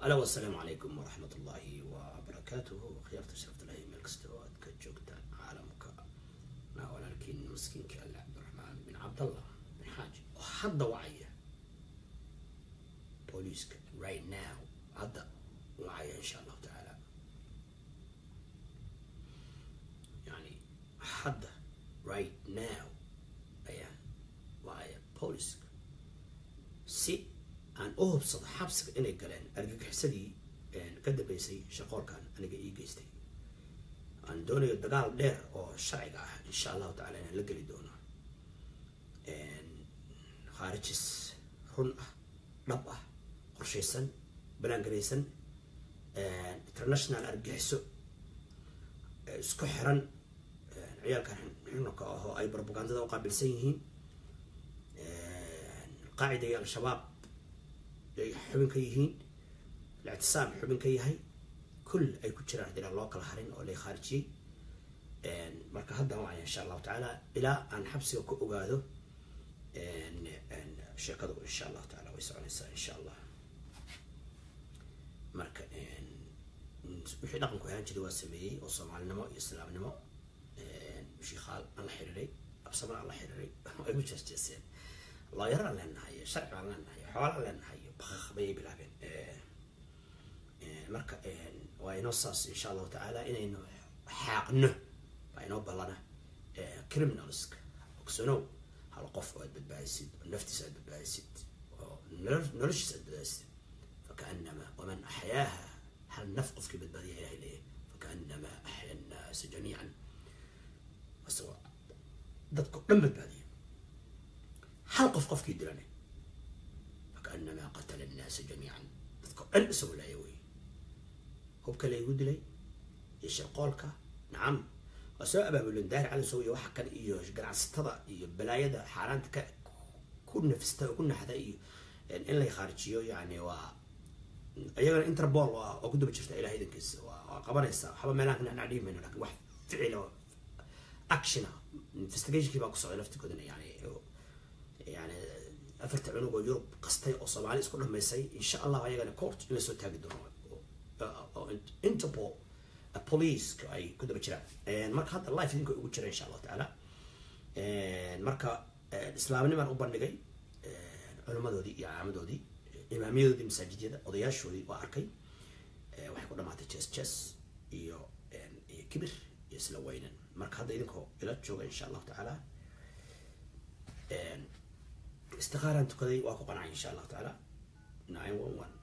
alo wasalaamu calaykum waraxmat ullaahi wabarakaatuhu khiyaarta sharafta lahay meel kasta oo aad ka joogtaan caalamka naa walaalkiin maskiinka alle cabdiraxmaan bin cabdallah bin xaaji oo hadda wacaya booliiska right now hadda wacaya insha allahu tacaala yani hadda right now ayaan wacaya booliiska si aan u hubsado xabsiga inay galeen argagixisadii ka dambeysay shaqoolkan aniga ii geystay aan doonayo dagaal dheer oo sharciga ah insha allahu tacala inaan la geli doono khaarijis run ah dhab ah qorshaysan banaangaraysan international argagixiso isku xiran ciyaalkan xununka ahoo ay propagandada u qaabilsan yihiin qaacida iyo al-shabaab ay xubin ka yihiin الاعتصام xubin ka yahay kul ay ku jiraan hadii loo kala harin oo lay khaarijiyey marka haddan wacaya insha allahu tacaala ilaa aan xabsiga ku ogaado sheekadu insha allahu taala way soconaysaa insha allah marka wixii dhaqanku ahaan jiray waa sameeyey oo soomaalinimo iyo islaamnimo shiikaal aan la xiriiray absaman aan la xiriiray ay ku jeesjeeseen looyar aan leenahay sharci baan leenahay xoola aan leenahay bakaq bayay bilaabeen marka waa inoo saas insha allahu tacaala inaynu xaaqno waa inoo ballana criminalska ogsanow hal qof oo aad badbaadisid oo naftiisa aad badbaadisid oo noloshiisa aad badbaadisid fakaanama waman axyaaha hal naf qofkii badbaadiya ilahay leeyahay fakaanama axya annaasa jamiican isagoo dadka dhan badbaadiya hal qof qofkii dilane fakaanama qatala annaasa jamiican dadka dhan isagoo laaya wey hubka laygu dilay iyo shirqoolka nacam waa soo abaabulen daahir cali sow iyo waxa kale iyo ganacsatada iyo balaayada xaaraanta ka ku nafista oo ku naxda iyo in lay khaarijiyo yani waa iyagana interpol waa waa ku daba jirta ilahay idankiisa waa waa qabanaysa waxba meelaha kana anaa dhihi mayno lakin wax ficila actiona investigationkii baa ku socday laftigoodana yani yani afarta cunug oo yurub qastay oo soomaali isku dhamaysay insha allah ayagana court in lasoo taagi doono interpol policeka ay ku daba jiraan marka hadda life idinka ugu jira insha allahu tacaala marka islaamnimaan u bandhigay culimadoodii iyo caamadoodii imaamiyadoodii masaajidyada odayaashoodii waa arkay waxay ku dhamaatay jes jes iyo iyo kibir iyo isla weynan marka hadda idinkoo ila jooga insha allahu tacaala istiqaaraan tukaday waa ku qancay insha allahu tacaala nine one one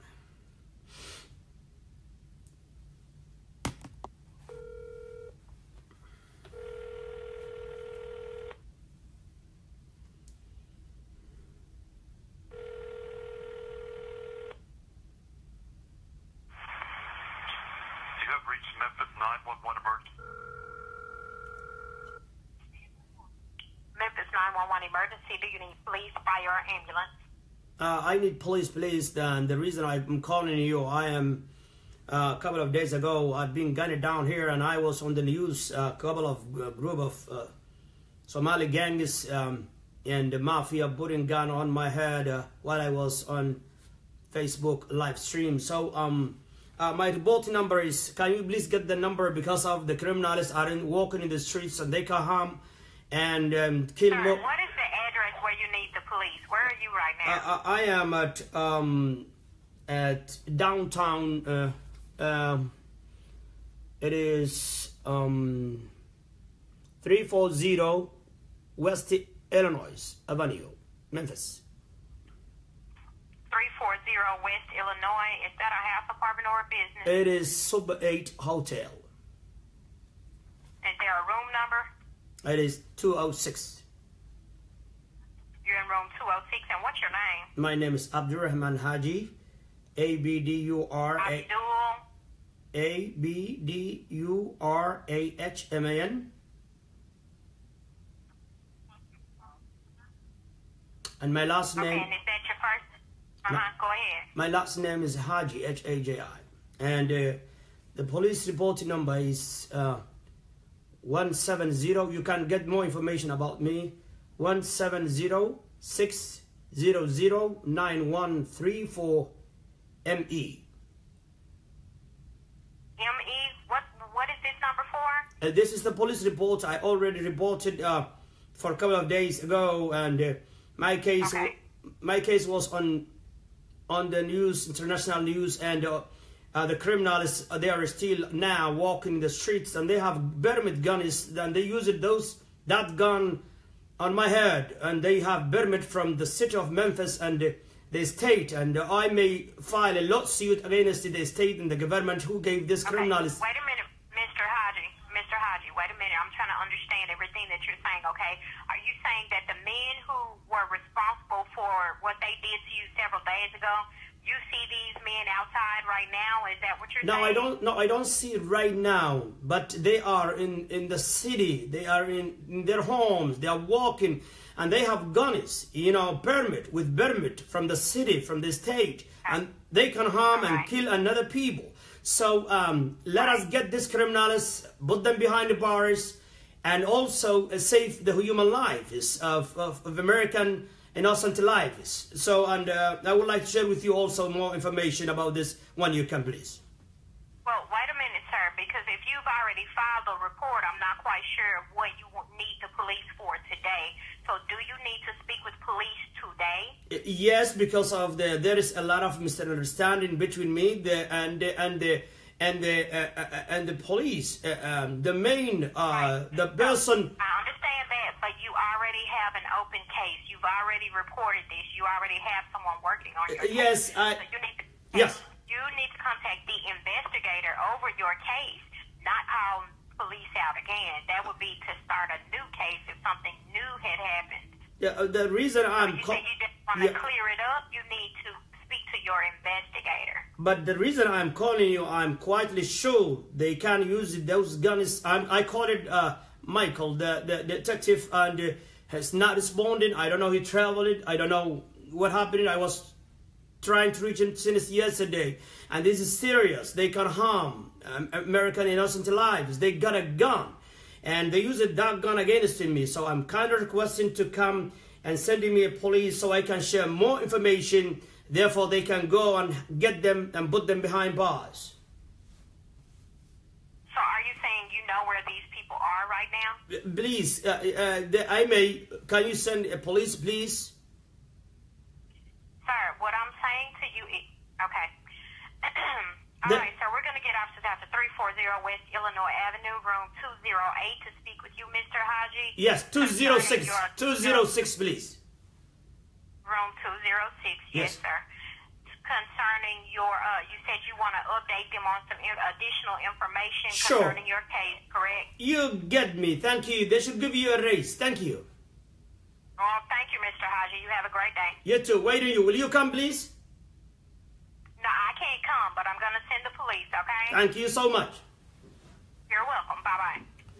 You have reached Memphis 911 emergency. Memphis 911 emergency. Do you need police, fire, or ambulance? Uh, I need police, please. And the reason I'm calling you, I am uh, a couple of days ago. I've been gunned down here, and I was on the news. A couple of uh, group of uh, Somali gangs um, and the mafia putting gun on my head uh, while I was on Facebook live stream. So um, uh, my reporting number is. Can you please get the number because of the criminals are in, walking in the streets and they can harm and um, kill Sir, more. what is the address where you need the police? Where are you right now? I, I I am at um at downtown. Uh, um, it is um three four zero West Illinois Avenue, Memphis. 340 West Illinois. Is that a house, apartment, or a business? It is Sub Eight Hotel. Is there a room number? It is two oh six. You're in room 206. And what's your name? My name is Abdurrahman Haji, A B D U R A Abdul. A B D U R A H M A N. And my last Okay, name. and is that your first? Uh huh. Go ahead. My last name is Haji, H A J I. And uh, the police reporting number is uh, 170. You can get more information about me. 170 600 9134 ME. Uh, this is the police report I already reported uh, for a couple of days ago, and uh, my case Okay. my case was on on the news, international news, and uh, uh, the criminals uh, they are still now walking the streets, and they have permit guns, and they use it those that gun on my head, and they have permit from the city of Memphis and uh, the state, and uh, I may file a lawsuit against the state and the government who gave this Okay, criminals. Wait a minute, Mr. Haji. Mr. Haji, wait a minute. I'm trying to understand everything that you're saying, okay? Are you saying that the men who were responsible for what they did to you several days ago, you see these men outside right now? Is that what you're No, saying? I don't. No, I don't see it right now. But they are in in the city. They are in, in their homes. They are walking, and they have guns. You know, permit with permit from the city, from the state, and they can harm and Alright. kill another people. So um, let us get these criminals, put them behind the bars, and also uh, save the human lives of, of, of American innocent lives. So, and uh, I would like to share with you also more information about this when you can, please. Well, wait a minute, sir, because if you've already filed a report, I'm not quite sure what you w- need the police for today. So, do you need to speak with police today? Yes, because of the there is a lot of misunderstanding between me the, and the, and the and the uh, uh, and the police. Uh, um, the main uh, the person. I understand that, but you already have an open case. You've already reported this. You already have someone working on your Uh, yes, case. I- So you need to, Yes. You need to contact the investigator over your case, not call police out again. That would be to start a new case if something new had happened. Yeah, uh, the reason I'm. You co- say you just want to Yeah. clear it up. You need to speak to your investigator. But the reason I'm calling you, I'm quietly sure they can use those guns. I'm, I called it uh, Michael, the, the detective, and uh, has not responded. I don't know he traveled it. I don't know what happened. I was trying to reach him since yesterday, and this is serious. They can harm um, American innocent lives. They got a gun, and they use that gun against me. So I'm kind of requesting to come and sending me a police so I can share more information. Therefore, they can go and get them and put them behind bars. So, are you saying you know where these people are right now? Please, uh, uh, the- I may. Can you send a police, please? Sir, what I'm saying to you is, okay. All The- right, sir, we're going to get officers out to 340 West Illinois Avenue, room 208 to speak with you, Mr. Haji. Yes, two zero six. Concerning Two your- zero six, please. Room 206, yes, Yes. sir. Concerning your, uh, you said you want to update them on some in- additional information Sure. concerning your case, correct? You get me. Thank you. They should give you a raise. Thank you. Oh, thank you, Mr. Haji. You have a great day. You too. Wait on you. Will you come, please? No, I can't come, but I'm going to send the police, okay? Thank you so much. You're welcome. Bye-bye.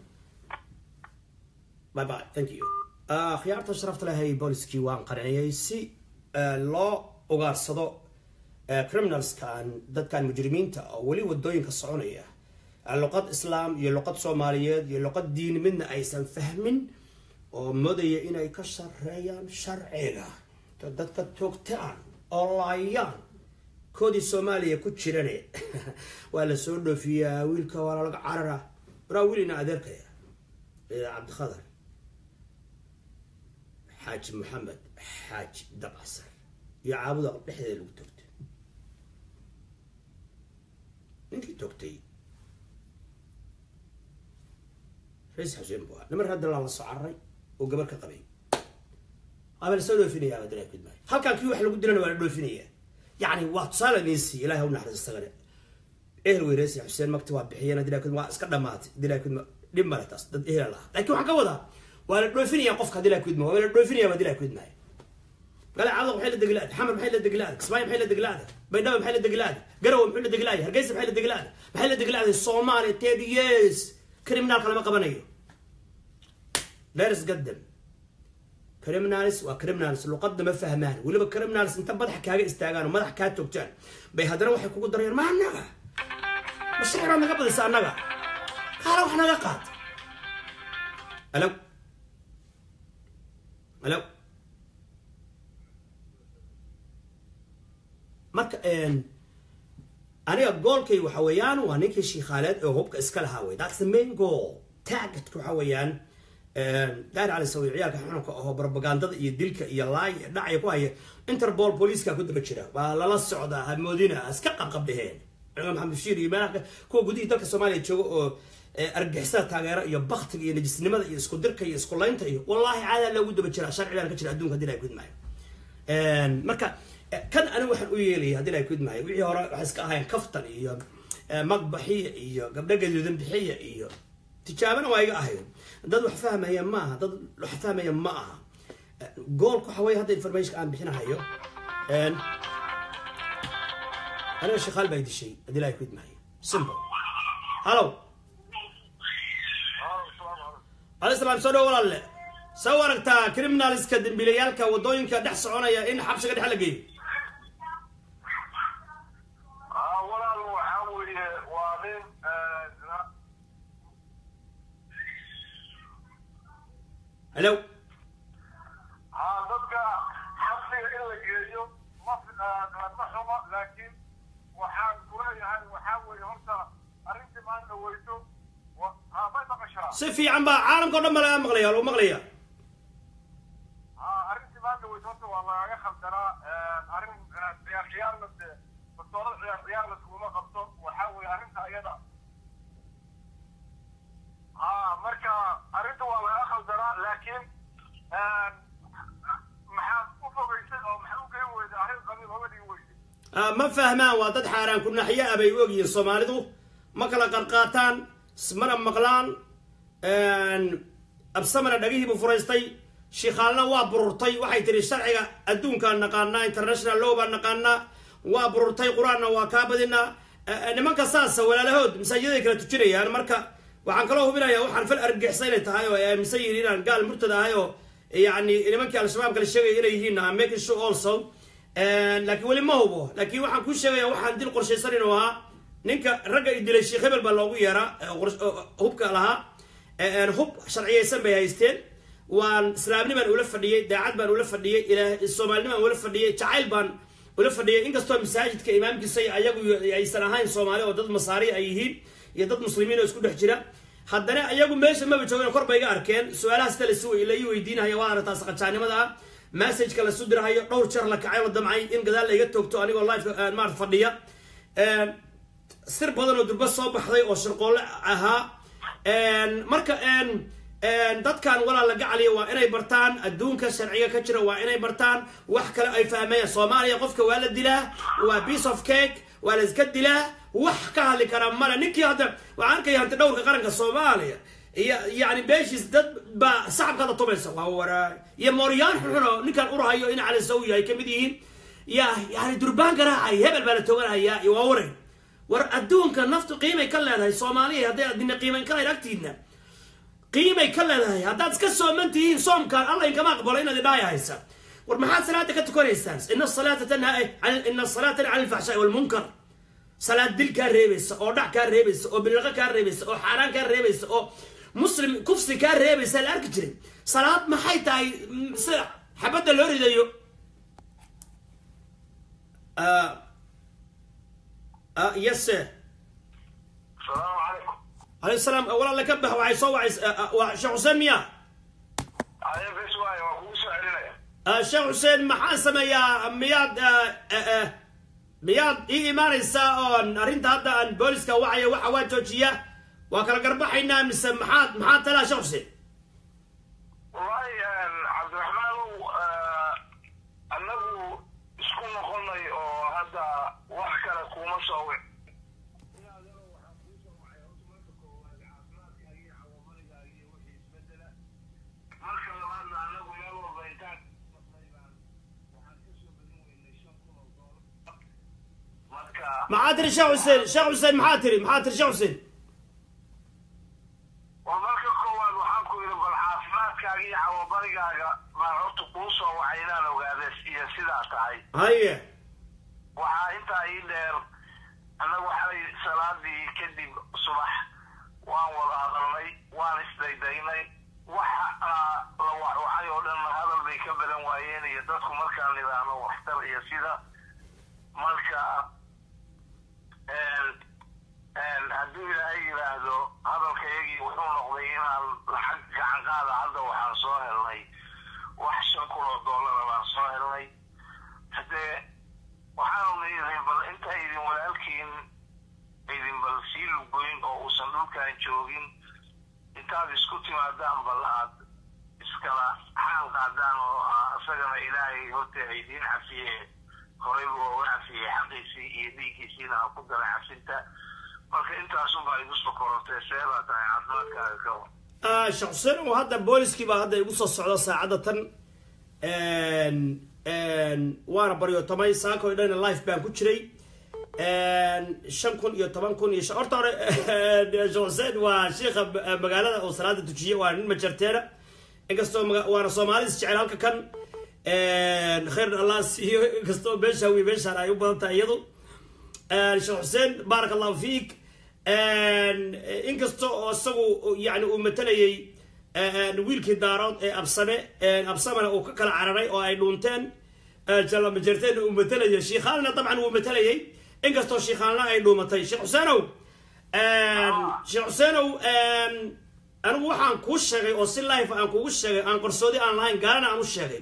Bye bye. Thank you. Uh, khiyaarta sharafta lahay booliskii waan qarinayay si uh, loo ugaarsado uh, criminalskan dadkan mujrimiinta oo weli wadooyinka soconaya uh, luqad islaam iyo luqad soomaaliyeed iyo luqad diin midna aysan fahmin oo modaya inay ka shareeyaan sharciga to dadka toogtaan oo laayaan koodii soomaaliya ku jirane waa la soo dhoofiyaa wiilka waa lalaga carara waraa wiilina adeerkaya ee cabdikhadar xaaji maxamed xaaji dabcasar iyo caabuda dhexdeeda lagu toogtay ninkii toogtay rais xuseen buu ahaa niman hadda lala soo cararay oo gabar ka qabay waaba lasoo dhoofinaya waa dalaa kudmaayo halkan kii wax lagu dilana waa la dhoofinaya yacni waa tusaale idin siiya ilahay ha u naxariis isagane ehel weyreesi xuseen magti waa bixiyeen dilaa kudma waa iska dhamaatay dilaa kudma dhib male taas dad ehel lahaa laakiin waxaan ka wadaa waa la dhoofinaya qofka dilaa kudma waa la dhoofinaya waa dilaa kudmaayo قال عضو محل الدقلاد حمر محل الدقلاد كسماي محل الدقلاد بيضاوي محل الدقلاد قروي محل الدقلاد هرقيس محل الدقلاد محل الدقلاد الصومالي تيدي يس كريمنال كلام قبنيو دارس قدم كريمنالس وكريمنالس لو قدم فهمان ولبا كريمنالس انت بدح كاغا استاغان ومدح كا توجان بي هدنا waxay kugu dareen ma anaga mashruuca naga badisa anaga qaar wax naga qaad alo alo marka aniga goolkay waxa weeyaan waa ninkii shiikhaaleed oo hubka iska lahaa wey that's the main goal targetka waxa weeyaan daahir cali sawi ciyaalka xununka ahoo propagandada iyo dilka iyo laay dhacaya ku haya interpol booliiska ku daba jira waa lala socdaa hamoodina iska qabqabdheheen ciidan maxamed bashiir iyo meelaha kuwa gudihii dalka soomaaliya jooga oo argixisada taageero iyo baktiga iyo najisnimada iyo isku dirka iyo isku laynta iyo wallaahi caadaa loogu daba jira sharci baan ka jira adduunka hadii la gudmaayo marka kan anigu waxaan u yeelaya hadii la gudmaayo wixii hore waxay iska ahayn kaftan iyo magbaxiya iyo gabdho gaduudan bixiya iyo tijaabana waa iga ahayd dad wax fahmaya ma aha dad wax fahmaya ma aha goolka waxa weye hadda informationka aan bixinahayo aniga shaqaal baa dishay hadii la gudmaayo simple hallo عليه السلام سو دhow walaalle soo aragtaa criminalska dembiilayaalka wadooyinka dhex soconaya in xabsiga dhex la geeyo walaal waxaa weeye waa nin hello haa dadka xabsiga in la geeyo ma ma xumo laakiin waxaan kuleeyahay waxaa weeye horta arrintii maanta weyso haa may maqashaa si fiican baa caalamka o dhan ba laga maqlaya lagu maqlaya haa arrintii maanta weyso horta waa lagaga khaldanaa arrin ciyaar ciyaarna de bastoorada ciyaar ciyaar laskuma qabto waxaa weeye arrinta iyada haa marka arrinta waa laga khaldanaa laakiin maxaad u fogaysay oo maxaad u geyn weyday arrin qabiil oga dhigi weyday ma fahmaan waa dad xaaraan ku naxyo ah bay u ogyihiin soomaalidu ma kala qarqaataan ismana maqlaan absamana dhagihiibu furaystay shikhaalna waa bururtay waxay tihi sharciga adduunkaan naqaanaa international law baan naqaanaa waa bururtay qur-aanna waa kaa badinaa nimanka saasa walaalahood masaajidaday kala tujinayaan marka waxaan kaloo hubinayaa waxaan fal argixisa inay tahay oo ay aaminsan yihiin inaan gaal murtada ahay oo yani nimankii al-shabaab kala sheegaya inay yihiin am making sure also laakiin weli ma hubo laakiin waxaan kuu sheegaya waxaan dil qorshaysan inuu ahaa ninka ragga i dilay sheekh hebel baa loogu yeeraa hubka lahaa hub sharciyaysan bay haysteen waan islaamni baan ula fadhiyey daacad baan ula fadhiyey ilaa soomaalini baan ula fadhiyey jacayl baan ula fadhiyey inkastoo masaajidka imaamkiisa ayagu aysan ahayn soomaali oo dad masaari ay yihiin iyo dad muslimiin oo isku dhex jira haddana ayagu meesha maba joogeen kor bay iga arkeen su-aalahaas ta la ii weydiinahayo waa aragtaa saqajaanimada ah messageka lasu dirahayo dhowr jeer la kacay la damcay in gadaal layga toogto anigoo live maarata fadhiya sir badan oo durba soo baxday oo shirqoolle ahaa marka dadkan walaal la gacaliya waa inay bartaan adduunka sharciga ka jira waa inay bartaan wax kale ay fahmayaan soomaaliya qofka waa la dilaa waa piece of cake waa la iska dilaa wax ka hadli karaa male ninkii hadda waxaan arkaya hanti dhowrka qaranka soomaaliya iyo yani beeshiis dad baa sacabkaada tumaysa waa waraa iyo mooryaan xunxun oo ninkan urahayo in cali sawiya ay kamid yihiin ya yani durbaan garaacay hebel baa la tooganhayaa iyo waa waray war adduunka naftu qiimay ka leedahay soomaaliya hadday adina qiimayn kalayn agtiidna qiimay ka leedahay haddaad iska sooman tihiin soomkaan alla inkama aqbalo inaad idhaaya haysa war maxaad salaada ka tukanaysaan ina salaata tanhaa ina salaata tanhaa cani alfaxshaai walmunkar salaad dil kaa reebaysa oo dhac kaa reebaysa oo bilaqo kaa reebaysa oo xaaraan kaa reebaysa oo muslim kufsi kaa reebaysa la arki jiray salaad maxay tahay sida xabadda loo ridayo yes sir asalaamu calaykum عليه السلام ولا لك به وعي صو وعي شيخ حسين ميا aye bes waaye waa kugu soo celinaya شيخ حسين maxaa sameeyaa miyaad miyaad ii imaanaysaa oon arrinta hadda aan booliska wacaya waxa waa joojiya waa kala garbaxaynaa mise maxaad maxaa talaa sheekh xuseen wallahi cabdiraxmaanow annagu isku noqonay oo hadda wax kale kuma soo wic marka labaadna annagu meel walba intaan waxaan kasoo badin weynay shan kun oo doolar marka maxaa tiri sheekh xuseen sheekh xuseen maxaa tiri maxaa tiri sheekh xuseen waa marka koowaad waxaan ku yidhi bal caafimaadkaaga iyo cawabarigaaga baan horta kuu soo wacay inaan ogaada iyo sidaa tahay haye waxaa intaa ii dheer annagu xalay salaadii kadib subax waan wada hadalnay waan isdaydaynay waxa la wacwacay oo dhan hadal bay ka badan waayeen iyo dadku markaan idhaahno waxtar iyo sida marka hadduu ilaahay yidhaahdo hadalkayagii wuxuu noqday in halkaan joogin intaad isku timaadaan bal aad iskala xaal qaadaan oo isagana ilaahay horta aydiin cafiye horey buu uga cafiyey xaqiisii iyo dhiiggiisiina ha ku galay cafinta marka intaasunbaa igu soo korortay seebaa tahay caafimaadkaaga ka war sheekh xuseen oo hadda booliskii baa hadda igu soo socda saacadda tan waana baryootamay saaka oo dhan life baan ku jiray shan kun iyo toban kun iyo shan horta hore sheekh xuseen waa sheikha magaalada oo salaada tujiye waa nin majarteena inkastoo maga- waana soomaalis jecel halka kan khayr allah siiyo inkastoo meesha wi meeshaan ay u badan tahay iyadu sheekh xuseen baaraka allahu fiik inkasta oo isagu yani uu matalayay wiilkii daarood ee absame absamena uu ka kala cararay oo ay dhuunteen jalamajerteen uu matalayay shiikhaalna dabcan wuu matalayay inkastoo shiikhaalna ay dhuumatay sheekh xuseenow sheekh xuseenow anigu waxaan kuu sheegay oo si life aan kugu sheegay aan qarsoodi aan lahayn gaalana aan u sheegay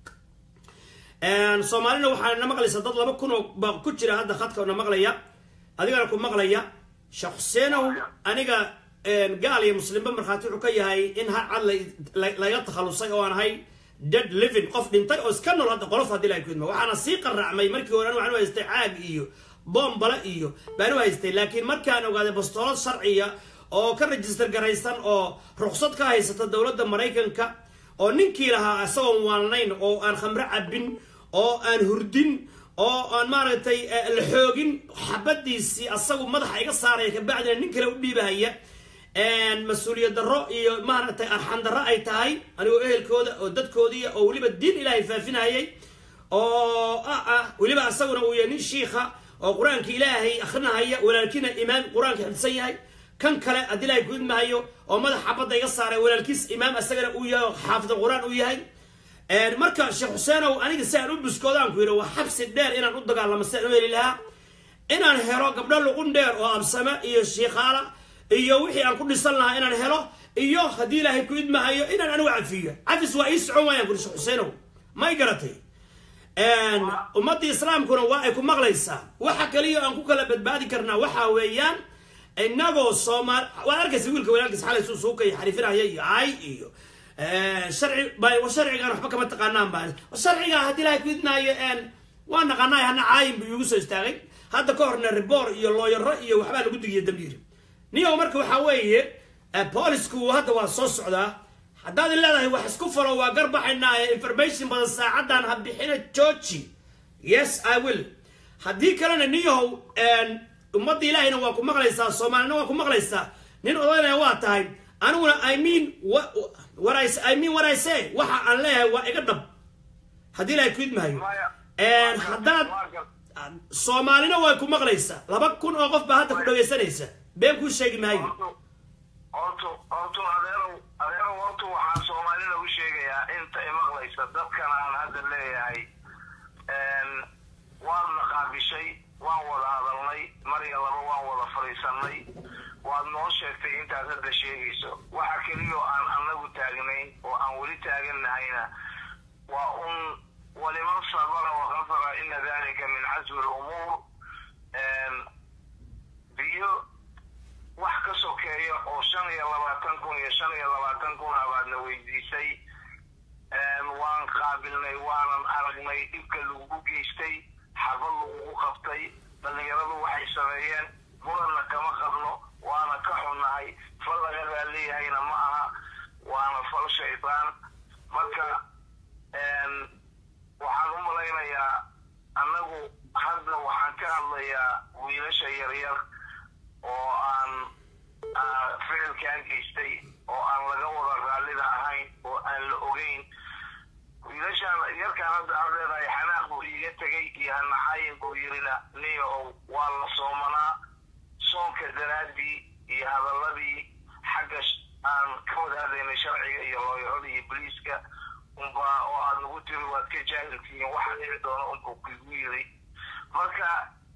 soomaalina waxaa na maqlaysa dad laba kun oo baa ku jira hadda khadka na maqlaya adigana ku maqlaya sheekh xuseenow aniga gaal iyo muslimba markhaati wuxuu ka yahay in har cad la- laga takhalusay oo aan ahay dead living qof dhintay oo iska nool hadda qolof haddii lahay kudma waxaana sii qaracmay markii hore anu waxaan u haystay caag iyo boombale iyo baan u haystay laakiin markaan ogaaday bastoolad sharciya oo ka register garaysan oo ruqsad ka haysata dowladda maraykanka oo ninkii lahaa isagoon waalnayn oo aan khamro cabin oo aan hurdin oo aan maaragtay eh, la xoogin xabadiisii asagu madaxa iga saaraya kabacdina nin kale u dhiibahaya mas-uuliyad darro iyo maaragtay arxan darro ay tahay anigoo ehelkooda oo dadkoodii oo weliba diin ilaahay faafinayay oo ah ah weliba asaguna uu yahay nin shiikha oo qur-aanka ilaahay akrinahaya walaalkiina imaam qur-aanka xifdisan yahay kan kale haddii ilaahay ku idmahayo oo madax xabadda iga saaray walaalkiis imaam asagana uu yahay oo xaafid qur-aan uu yahay marka sheekh xuseenow aniga si aan u buskoodaan ku yidhi waa xabsi dheer inaan u dagaalamo si aan u heli lahaa inaan helo gabdho luqun dheer oo absame iyo shiikhaala iyo wixii aan ku dhisan lahaa inaan helo iyo haddii ilaahay ku idmahayo inaan anigu cafiyo cafis waa ii socon waayaan kuri sheekh xuseenow may garatay ummadda islaamkuna waa ay ku maqlaysaa waxa kaliya aan ku kala badbaadi karnaa waxa weeyaan inagoo soomaal waad arkaysa wiilka walaalkiis xalay suu suukay xarifinaya iyo ay iyo sharci bay sharcigan waxba kama taqaanaan baa sharciga haddii ilaahay ku idmaayo waa naqaanaay hana caayin buu iigu soo istaagay hadda ka horna ribor iyo looyaro iyo waxbaa lagu digiya dambiir niyow marka waxaa weeye boolisku hadda waa soo socdaa haddaad leedahay wax isku falo waa garbaxaynaa ee information badan saacadan ha bixina georgi yes i will haddii kalena niyahow ummadda ilaahayna waa ku maqlaysaa soomaalina waa ku maqlaysaa nin odaynaya waa tahay aniguna i mean what I, I mean what I say waxa aan leeyahay waa iga dhab haddii ilaahay ku idmahayo haddaad soomaalina way ku maqlaysaa laba kun oo qof baa hadda ku dhagaysanaysa been kuu sheegi maayo hortu hortu adeerow adeerow hortu waxaan soomaalina u sheegayaa inta imaqlaysa dadkan aan hadda leeyahay waad na qaabishay waan wada hadalnay mariga laba waan wada fadhiisanay waad noo sheegtay intaad hadda sheegayso waxa keliya oo aan anagu taagnayn oo aan weli taaganahayna waa un waliman sabara wakafara ina dalika min casmi lumuur biyo wax ka sokeeya oo shan iyo labaatan kun iyo shan iyo labaatan kun abaadna weydiisay waan qaabilnay waanan aragnay dhibka lagugu geystay xabad lagugu qabtay dhallinyaradu waxay sameeyeen muranna kama qabno waana ka xunnahay fal laga raalleyahayna ma aha waana fal shaydaan marka waxaan u malaynayaa annagu hadda waxaan ka hadlayaa wiilasha yaryar oo aan ficilkaa geystay oo aan laga wada raallida ahayn oo aan la ogeyn wiilashaan yarkaan hadda aad leedahay xanaaq buu iiga tegay iyo hanaxaayin buu yirina niyo waa la soomanaa soonka daraaddii iyo hadalladii xagga aan ka wada hadlaynay sharciga iyo looyaradii iyo boliiska unba oo aad nagu tiri waad ka jaahiltihiin waxa dhici doona unbuu kuigu yiri marka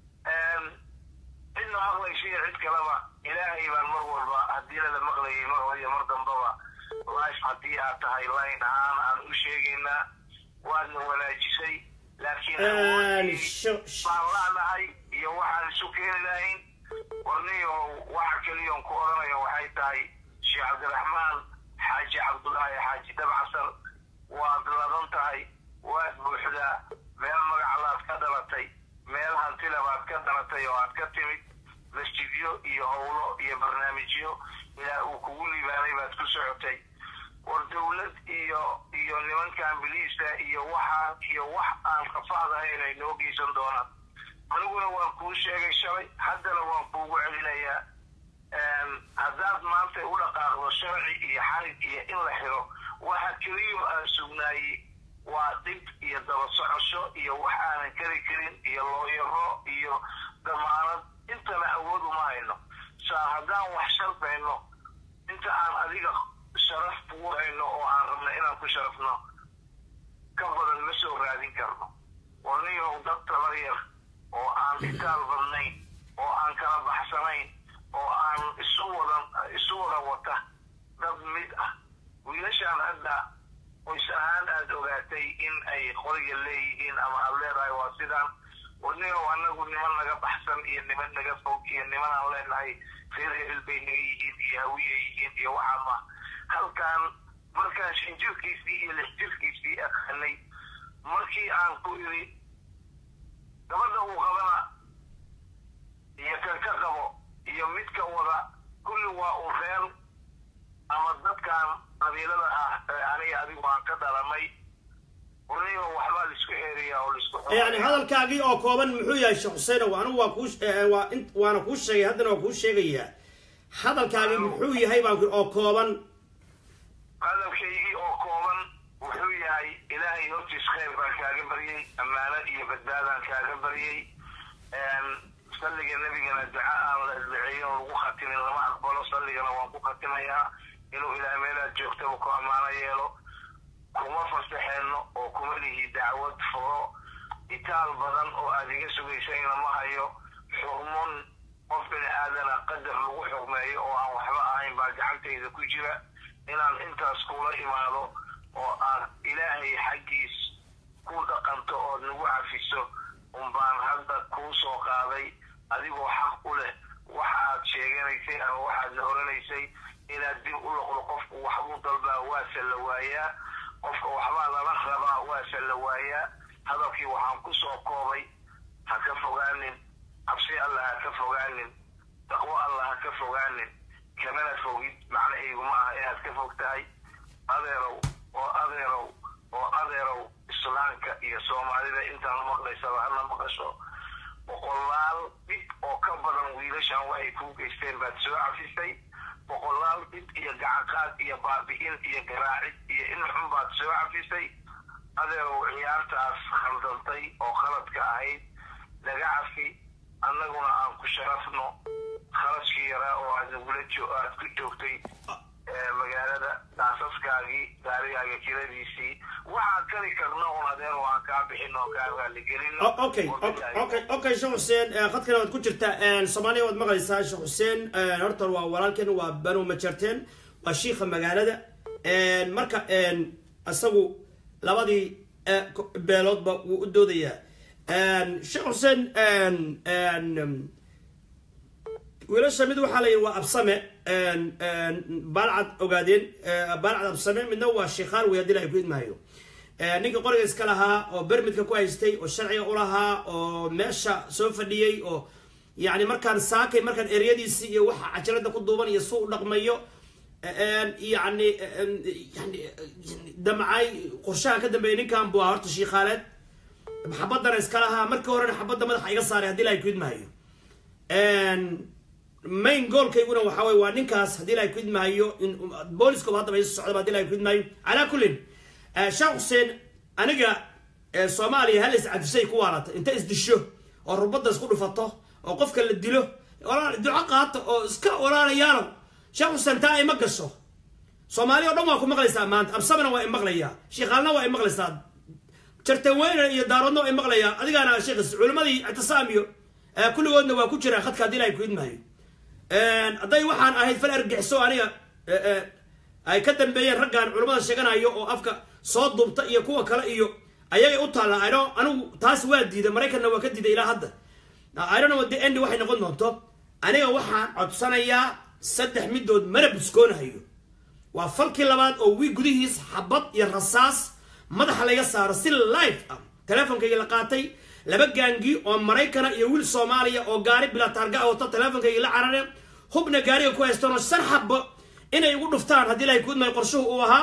cidna maqlaysa iyo cid kaleba ilaahay baan mar walba haddii lala maqlayay mar hore iyo mar dambaba life haddii aad tahay line ahaan aan u sheegaynaa waadna wanaajisay laakiin baan la'nahay iyo waxaan isu keeni lahayn warniyo waxa keliyoon ku odhanaya waxay tahay sheekh cabdiraxmaan xaaji cabdullaahi xaaji dabcasar waad ladan tahay waad buuxdaa meel magaclaad ka dhalatay meel hantila baad ka dhalatay oo aad ka timid masjidyo iyo howlo iyo barnaamijyo ilaa uu kugu libaanay baad ku socotay war dowlad iyo iyo nimankan biliisa iyo waxaan iyo wax aan kafaad ahayn ay noo geysan doonaan aniguna waan kuu sheegay shalay haddana waan kuugu celinayaa haddaad maanta u dhaqaaqdo sharci iyo xarig iyo in la xiro waxa keliyo aan sugnaayey waa dhib iyo daba socosho iyo wax aanan kari karin iyo looyaro iyo damaanad intana awood uma hayno saa haddaan wax sharbayno inta aan adiga sharaf kugu hayno oo aan rabno inaan ku sharafno ka badan ma soo raadin karno warniyow dad tabar yar oo aan itaal badnayn oo aan kala baxsanayn oo aan isu wadan isu wada wata dad mid ah wiilashaan hadda qoys ahaan aad ogaatay in ay qoriga leeyihiin ama aad leedahay waa sidaan warniyow anagu niman naga baxsan iyo niman naga fog iyo niman aan leenahay reer hebel bay naga yihiin iyo hawiya yihiin iyo waxaama halkaan markaan shan jirkiisii iyo lix jirkiisii aqaanay markii aan ku iri gabadha uu qabana iyo kan ka qabo iyo midka wada kulli waa uu reer ama dadkan qabiilada ah ee aniga adigu aan ka dhalanay warniyo waxbaa laisku eeriyaa oo laisku yani hadalkaagii oo kooban muxuu yahay sheekh xuseenow anigu waa kuu waa in waana kuu sheegay haddana waa kuu sheegayaa hadalkaagii muxuu yahay baan ku oo kooban hadalkaygii oo kooban wuxuu yahay ilaahay hortiis khayr baan kaaga baryey ammaano iyo badbaadaan kaaga baryey salliga nebigana duca aan la isdaceeyin oo lagu khatimin lama aqbalo salligana waan ku khatimayaa inuu ilaah meelaad joogtaba ku ammaano yeelo kuma fasaxeenno oo kuma lihi dacwad furo itaal badan oo aad iga sugaysayna ma hayo xurmun qof bini aadana qadar lagu xugmeeyo oo aan waxba ahayn baa gacantayda ku jira inaan intaas kula imaado oo aad ilaahay xaggiis ku dhaqanto ood nagu cafiso unbaan hadda kuu soo qaaday adigoo xaq u leh waxa aad sheeganaysay ama waxaad la horanaysay inaad dib u loqdo qofku waxbuu dalbaa waase la waayaa qofka waxbaa lala rabaa waase la waayaa hadalkii waxaan ku soo koobay ha ka fogaanin cabsi alla ha ka fogaanin taqwo alla ha ka fogaanin kamana fogid macnahaygu ma aha inaad ka fog tahay adeerow oo adeerow oo adeerow islaamka iyo soomaalida intaan maqlaysaba hana maqasho boqolaal dhib oo ka badan wiilashan waxay kuu geysteen baad soo cafisay boqolaal dhib iyo gacanqaad iyo baabi'in iyo garaacid iyo in xun baad soo cafisay adeerow ciyaartaas khaldantay oo khaladka ahayd naga cafi annaguna aan ku sharafno kharashkii yaraa oo aad nagula aad ku joogtay magaalada daasaskaagii gaarigaaga kiradiisii waxaan kari karno un adeer waan kaa bixin oo kaa raaligelino okay okay okay sheekh xuseen khadkana waad ku jirtaa soomaaliya waad maqlaysaa sheekh xuseen horta waa walaalkeen waa banu majarteen waa shiikha magaalada marka isagu labadii beeloodba wuu u doodayaa sheekh xuseen wiilasha mid waxaa la yidhi waa absame baalcad ogaadeen baalcad absame midna waa sheekhaan wey haddii ilahay ku idmaayo ninka qoriga iska lahaa oo bermidka ku haystay oo sharciga u lahaa oo meesha soo fadhiyey oo yani markaan saakay markaan eryadiisii iyo waxa cajalada ku duuban iyo suu u dhaqmayo yani yani damcay qorshaha ka dambeeyay ninkan buu ahaa horta shiikhaaleed xabadana iska lahaa markii horena xabadda madaxa iga saaray haddii ilahay ku idmaayo main goolkayguna waxa wey waa ninkaas haddii ilahay ku idmaayo booliskooba haddaba isu socdaba hadii ilahay ku idmaayo calaa kullin sheekh xuseen aniga soomaaliya hal iscadisay ku waalata inta isdisho oo rubadda isku dhufato oo qofka la dilo duco qaata oo iska walaalayaalow sheekh xuseen taa ay ma gasho soomaali o dhan waa ku maqlaysaa maanta absamana waa imaqlayaa shiikhaalna waa imaqlaysaa jartaweyne iyo daaroodna waa imaqlayaa adigaana sheekhis culimadii ictisaamiyo kulligoodna waa ku jiraa khadka haddii ilahay ku idmaayo hadday waxaan ahayd fal argixiso aniga ay ka dambeeyeen raggan culimmada sheeganayo oo afka soo duubta iyo kuwa kale iyo ayagay u taalla ino anigu taas waa diiday maraykanna waa ka diiday ilaa hadda iron the end waxay noqon doonto aniga waxaan codsanayaa saddex midood mana buskoonahayo waa falkii labaad oo wii gudihiis xabad iyo rasaas madaxa laga saaro si live ah teleefonkayga la qaatay laba gaangi oo maraykana iyo wiil soomaaliya oo gaari bilaa taarga ah wato teleefonkayga la carare hubna gaariga ku haystaan oo shan xabo inay igu dhuftaan haddii ilahay kuudmay qorshuhu uu ahaa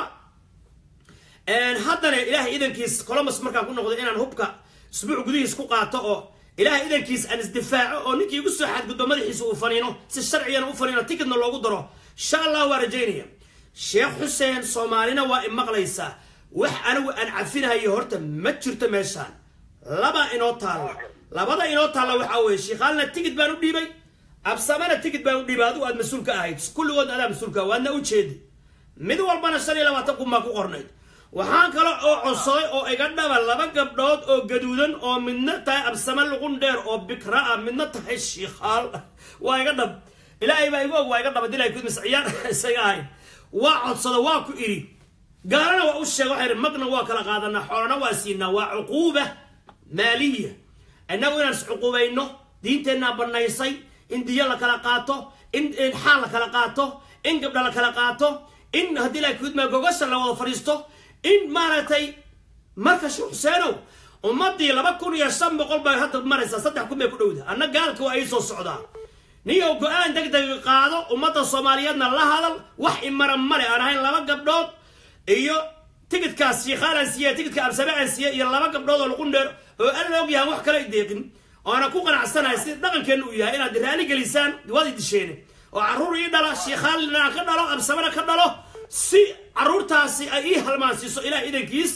haddana ilaahay idankiis colombus markaan ku noqdo inaan hubka isbuuc gudihiis ku qaato oo ilaahay idankiis aan isdifaaco oo ninkii igu soo xadgudbo madaxiisa uu faniino si sharcigana u faniino tikidna loogu daro insha allah waa rajaynaya sheekh xuseen soomaalina waa i maqlaysaa wax anigu aan cafinahayo horta ma jirto meeshaan laba inoo taalla labada inoo taalla waxaa weeye shiikhaalna tigid baan u dhiibay absamana tigid baan u dhiibay adigu aad mas-uul ka ahayd kulligood adaa mas-uulka waadna u jeedi mid walbana shan iyo labaatan kun baa ku qornayd waxaan kale oo codsaday oo iga dhaba laba gabdhood oo gaduudan oo midna tahay absame luqun dheer oo bikra ah midna tahay shiikhaal waa iga dhab ilaahay baa igu og waa iga dhaba dilay kudmis ciyaar isaga ahayn waa codsada waa ku idhi gaalana waa u sheega waxay idhi magna waa kala qaadanaa xoolana waa siinaa waa cuquuba maaliya innagu inaan iscuquubayno diinteennaa bannaysay in diyo la kala qaato in xaal la kala qaato in gabdha la kala qaato in haddii ilahay kudmaa gogasha la wada fadhiisto in maaragtay marka sheekh xuseenow ummadii laba kun iyo shan boqol bay hadda maraysaa saddex kun bay ku dhowda anna gaalka waa ii soo socdaa niyow go-aan deg deg qaado ummadda soomaaliyeedna la hadal wax imara male aan ahayn laba gabdhood iyo tigidkaas shiikhaan aan siiye tigidka absame aan siiye iyo laba gabdhood oo luqun dheer oo alla og yahan wax kale deeqin oona ku qanacsanahay sida dhaqankeenna uu yahay inaad raali gelisaan waad disheene oo carruur ii dhala shiikhaalina aan ka dhalo absamena ka dhalo si caruurtaasi ay ii halmaansiiso ilaah idankiis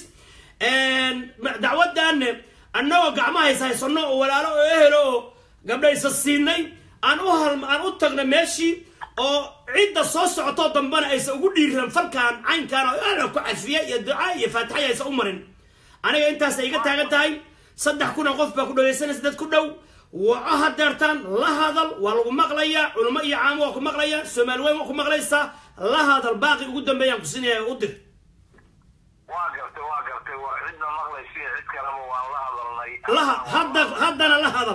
dacwaddaanne annagoo gacmahays haysano oo walaalo oo ehelo oo gabdhaysa siinay aan u aan u tagno meeshii oo cidda soo socotoo dambena aysan ugu dhiiran falkaan caynkaan oo ku cafiya iyo ducaa iyo faatixaya aysan u marin aniga intaasay iga taagan tahay saddex kuna qof baa ku dhagaysanaysa dad ku dhow waco hadeertaan la hadal waa lagu maqlayaa culimo iyo caamo waa ku maqlayaa soomaali weyn waa ku maqlaysaa la hadal baaqi ugu dambeeyaan ku siinaya u dir waa gartay waa gartay waa cidna maqlaysiya cid kaleba waan la hadalnay laha hadda haddana la hadal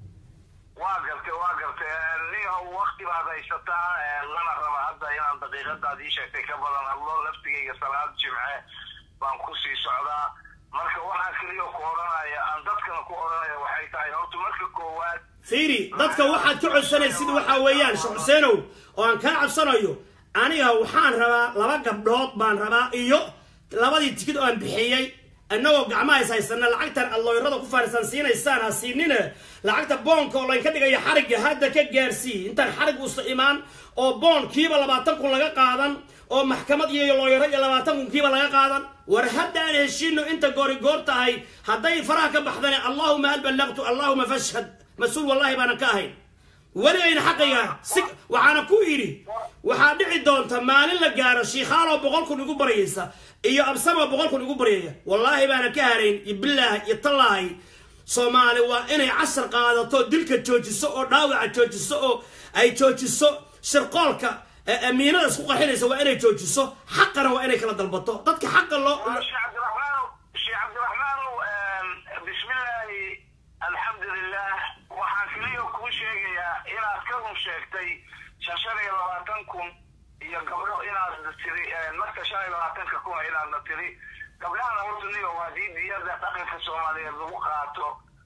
waa gartay waa gartay niyahow wakti baad haysataa lana raba hadda inaan daqiiqadaad ii sheegtay ka badan hadlo laftigayga salaad jimce baan kusii socdaa marka waxaa keliya ku odhanaya aan dadkana ku odhanaya waxay tahay horta marka koowaad fiiri dadka waxaad ka codsanaysid waxaa weeyaan sheekh xuseenow oo aan kaa codsanayo aniga waxaan rabaa laba gabdhood baan rabaa iyo labadii tikid oo aan bixiyey innagoo gacmahays haysana lacagtan aad looyrada ku faarisan siinaysaan ha siinine lacagta boonka oo laynka dhigaya xarigga hadda ka gaarsii intaan xarig uusa imaan oo boon kiiba labaatan kun laga qaadan oo maxkamad iyo looyaro iyo labaatan kun kiiba laga qaadan war hadda aan heshiino inta goori goor tahay hadday faraha ka baxdane allahuma hal ballaqtu allahuma fashhad mas-uul wallahi baanan ka ahayn weligayna xaqayga si waxaana ku idhi waxaa dhici doonta maalin la gaaro shiikhaaloo boqol kun igu baryaysa iyo absamoo boqol kun igu baryaya wallaahi baana ka harayn iyo bilaahi iyo tallaahi soomaali waa inay casar qaadato dilka joojiso oo dhaawaca joojiso oo ay joojiso shirqoolka amiinada isku qarxinaysa waa inay joojiso xaqana waa inay kala dalbato dadka xaqa loo sheekh cabdiraxmaan sheekh cabdiraxmaan bismillaahi alxamdulilah waxaan keliya kuu sheegayaa inaad ka run sheegtay shan shan iyo labaatan kun iyo gabdho inaad tiri marka shan iyo labaatanka kuna inaadna tiri gabdhahana horta niyo haddii diyada dhaqanka soomaaliyeed lagu qaato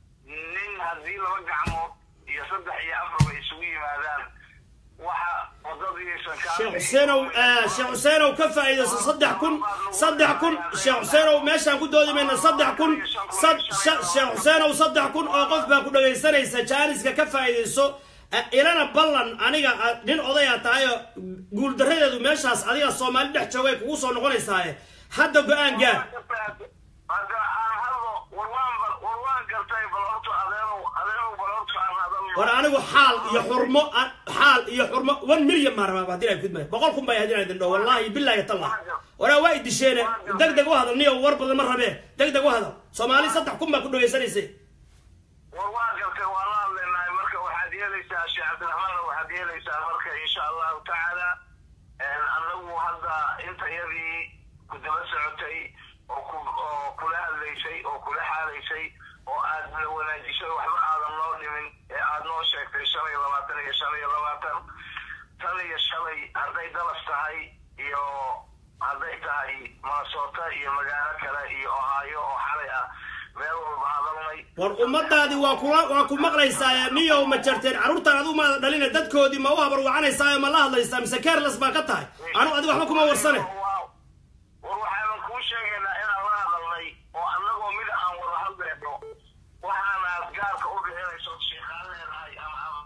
nin haddii laba gacmood iyo saddex iyo afarba isugu yimaadaan waxa wadadiisan sheekh xuseenow sheekh xuseenow ka faa'iidayso saddex kun saddex kun sheekh xuseenow meeshaan ku doodi mayna saddex kun sheekh xuseenow saddex kun oo qof baa ku dhagaysanaysa jaaniska ka faa'iidayso ilana ballan aniga nin odaya tahayo guuldaradeedu meeshaas adiga soomaali dhex joogay kugu soo noqonaysaaye hadda go-aan gaar hadda aan hadlo warwaan warwaan gartay bal horta adeerow adeerow bal horta aan hadalno war anigu xaal iyo xurmo xaal iyo xurmo one million maan rabaa hadii ay kudmay boqol kun baa hadii ay dindho wallahi billahi tallah waraa waa idisheene deg deg u hadal niyo war badan ma rabee deg deg u hadal soomaali saddex kun baa ku dhagaysanaysay war waa gartay waan la hadlaynahay marka waxaad yeelaysaa sheekh cabdiraxmaan waxaad yeelaysaa marka insha allahu tacaala anagu hadda inta yadii ku daba socotay oo ku oo kula hadlaysay oo kula xaalaysay oo aad la wanaajisay waxba aadan noo dhimin ee aad noo sheegtay shan iyo labaatan iyo shan iyo tan iyo shalay hadday dallas tahay iyo hadday tahay minnesota iyo magaalo kale iyo ohio oo xalay ah meel walba hadalnay war ummadaadii waa kula waa ku maqlaysaa niyow ma jarteen carruurtaan adigu maada dhalina dadkoodii ma u habarwacanaysaa ma la hadlaysaa mise careless baa ka tahay anu adigu waxba kuma warsane Waa- war waxaanan kuu sheegaynaa inaan la hadalnay oo annagoo mid aan wada hadlayno waxaana aad gaarka u bixinayso sheekhaan leedahay ama ama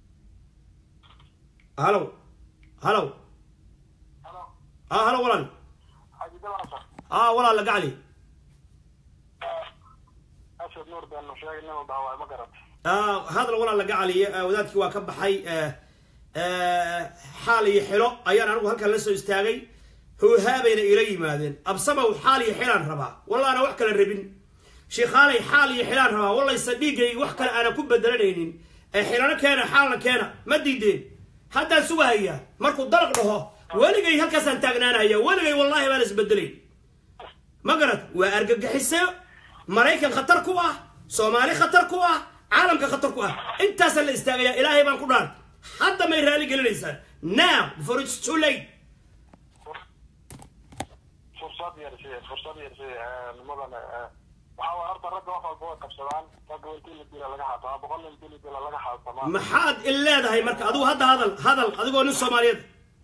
halow halow ah halow walaal ah walaal gacli asad nuur baan sheegay nin walba waa ma garat ah hadal walaal gacli ah, wadaadkii waa ka baxay eh, eh, xaal iyo xilo ayaan anigu halkan la soo istaagay hoohaabayna ila yimaadeen absamow xaal iyo xilaan rabaa wallaana wax kala rabin shiikhaalay xaal iyo xilaan rabaa wallayse dhiiggayga wax kale aanan ku bedelanaynin ee xilano keena xaalna keena ma diideen haddaan sugahayaa markuu dalaq dhaho weligay halkaasaan taagnaanaya weligay wallaahi baan isbedelayn ma garad waa argagixiso maraykan khatar ku ah soomaali khatar ku ah caalamka khatar ku ah intaasaa la istaagaya ilaahay baan ku dhaan hadda may raali gelinaysaan now before it's too late fursad yarsi fursad yarsi nimadan waxaa waa horta ragga wax walba way qabsadaan ragga intii la dila laga xaatamaa boqol nin intii la dila laga xaatamaa maxaad il leedahay marka adigu hadda hadal hadal adigoo nin soomaaliyeed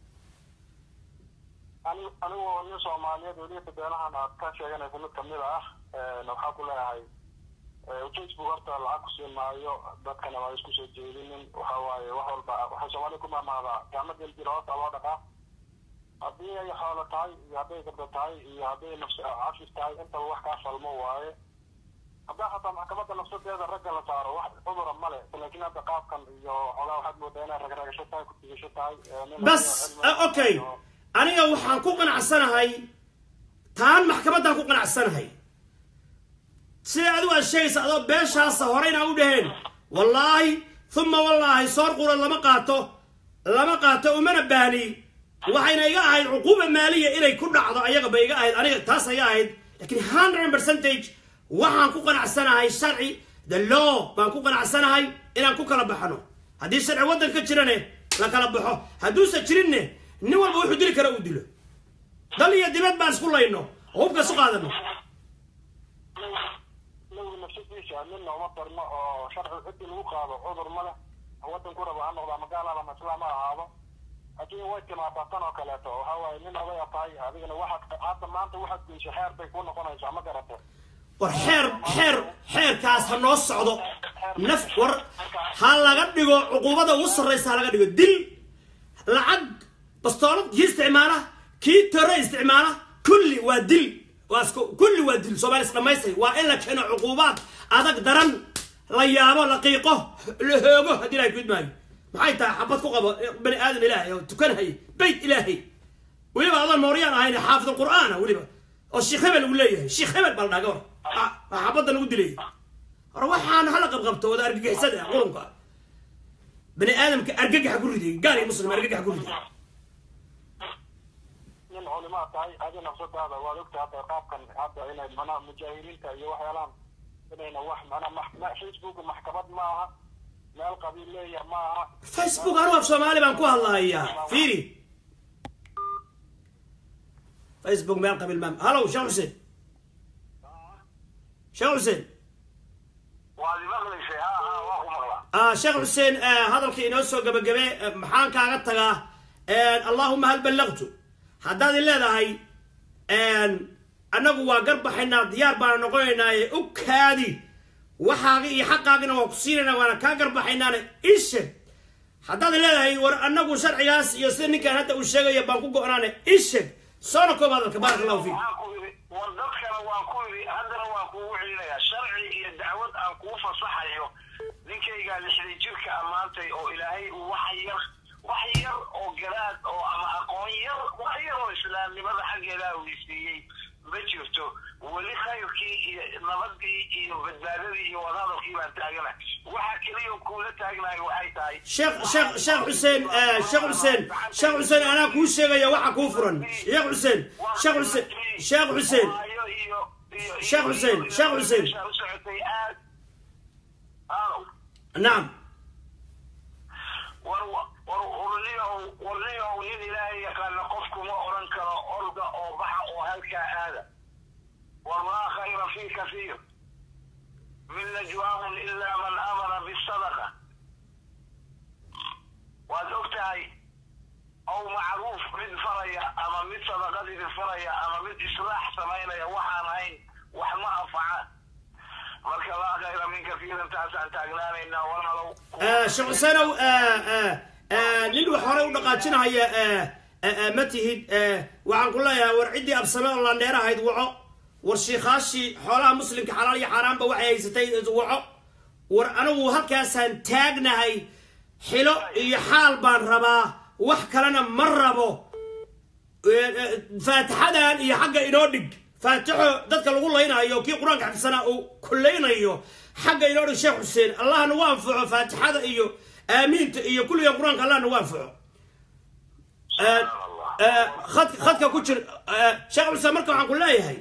Ani- anigoo nin soomaaliyeed weliba beelahan aad ka sheeganaysa mid kamid ah waxaa ku leeyahay eh, facebook horta lacag ku siin maayo dadkana waa isku soo jeedinin waxa waaye wax walba waxay soomaalida ku maamaadaa gacmo geljira horta loo dhaqaa haddii ay xoolo tahay iyo hadday gabdo tahay iyo hadday nafs cafis tahay intaba wax kaa falmo waaye haddaa hataa maxkamadda nafsadeeda ragga la saaro wax cudura male laakiin hadda qaabkan iyo xogaa waxaad moodaa inay ragragasho tahay ku tigasho tahay eh, nin bas cilmi- ah, okay aniga waxaan ku qanacsanahay taan maxkamaddaan ku qanacsanahay sida adigu aad sheegaysa adoo beeshaasa horeyna u dhaheen wallaahi uma wallaahi soor qura lama qaato lama qaato umana baani waxayna iga ahayd cuquuba maaliya inay ku dhacdo ayaga bay iga ahayd aniga taas iga ahayd laakiin hundred percentage waxaan ku qanacsanahay sharci the law baan ku qanacsanahay inaan ku kala baxno haddii sharci waddanka jirane la kala baxo hadduusan jirinne nin walba wuxuu dili kara uu dilo dal iyo dibad baan isku layno oo hubka isu qaadano nabiga nafsadiisa midna uma darno oo sharci cidii lagu qaado cudur ma leh wadan ku raba ha noqda ama gaal ama islaam ha ahaado laakiin way timaadaa tan oo kaleeto waxa waaye nin odaya tahay adigana waxaad hadda maanta waxaad geyso xeer bay kuu noqonaysaa ma garate war xeer xeer xeerkaas ha noo socdo naf war ha laga dhigo cuquubada ugu sarraysa ha laga dhigo dil lacag bastoolad kii isticmaala kii tore isticmaala kulli waa dil waa isku kulli waa dil soomaali isdhamaystay waa in la keeno cuquubaad adag daran la yaabo la qiiqo la hoogo haddii ilahay kuid maayo maxay tahay xabad ku qabo bani aadam ilaahay oo tukanhay beyt ilaahay weliba adoon mooryaan ahayn xaafid alqur'aana weliba oo sheekh hebel lagu leeyahay sheekh hebel baa la dhaga war waa xabadda lagu dilay hore waxaan hala qabqabto wada argagixisada ah qurunka bani aadamka argagaxa ku riday gaal iyo muslim argagaxa ku riday nin culimaa tahay adi nafsadaada waad ogta hadda qaabkan hadda inay manaa mujaahiriinta iyo waxyaalaan inayna wax manaa max- ma- facebook maxkamad ma aha meel qabiil leeyaha ma aha facebook anu af soomaali baan ku hadlahayaa fiiri facebook meel qabiil maam hallow sheekh xuseen sheekh xuseen waad imaqlaysay ha ha waa ku maqlaa ah sheekh xuseen eh, hadalkii inoo soo gabagabe eh, maxaan kaaga tagaa allahuma hal ballaqtu haddaad i leedahay annagu waa garbaxaynaa diyaar baana noqonaynaaye u kaadi waxaaga iyo xaqaagina waa ku siinaynaa waana kaa garbaxaynaane ishe haddaad i leedahay war annagu sharcigaas iyo sida ninkan hadda uu sheegayo baan ku go-naane isheg soona koob hadalka baaraka allahu fiik waxaan ku yidhi war dadkana waan ku yidhi haddana waan kuugu celinayaa sharci iyo dacwad aan kuu fasaxayo ninkaygaa lixday jirka ammaantay oo ilaahay uu wax yar wax yar oo garaad oo ama aqoon yar wax yar oo islaamnimada xaggeedaa uu isiiyey ma jirto weli khayrkii iyo nabadii iyo badbaadadii iyo wadahadalkii baan taagana waxa keliya kuula taagnayo waxay tahay sheekh sheekh sheekh xuseen eh, sheekh xuseen sheekh xuseen anaa kuu sheegaya waxa kuu furan sheekh xuseen sheekh xuseen sheekh xuseen Sheekh Hussein, Sheekh Hussein. aad nacam war war urniyow warniyow nin ilaahay yaqaana qofkuma odhan karo orda oo baxa oo halkaa aada walaa khayra fi kasiir min najwaahum ilaa man amara bisadaqa waad og tahay ow macruuf mid faraya ama mid sadaqadii faraya ama mid islaax samaynaya waxaan ahayn wax ma anfaca marka laa khayra min kasiirin taasaan taagnaanaynaa walaalow sheekh xuseenow nin wax horey u dhaqaajinahaya ma tihid waxaan ku leeyahay war ciddii absame oo landheer ahayd waco war shiikhaashii xoolaha muslimka xalaal iyo xaaraanba waxay haysatay waco war anigu halkaasaan taagnahay xilo iyo xaal baan rabaa wax kalena ma rabo faatixadan iyo xagga inoo dhig faatixo dadka lagu laynayo kii qur-aanka xafidsanaa uu kullaynayo xagga inoo dhig sheekh xuseen allah nagu anfaco faatixada iyo aamiinta iyo kulligan qur-aanka allah nagu anfaco khad khadka ku jir sheekh xuseen marka waxaan ku leeyahay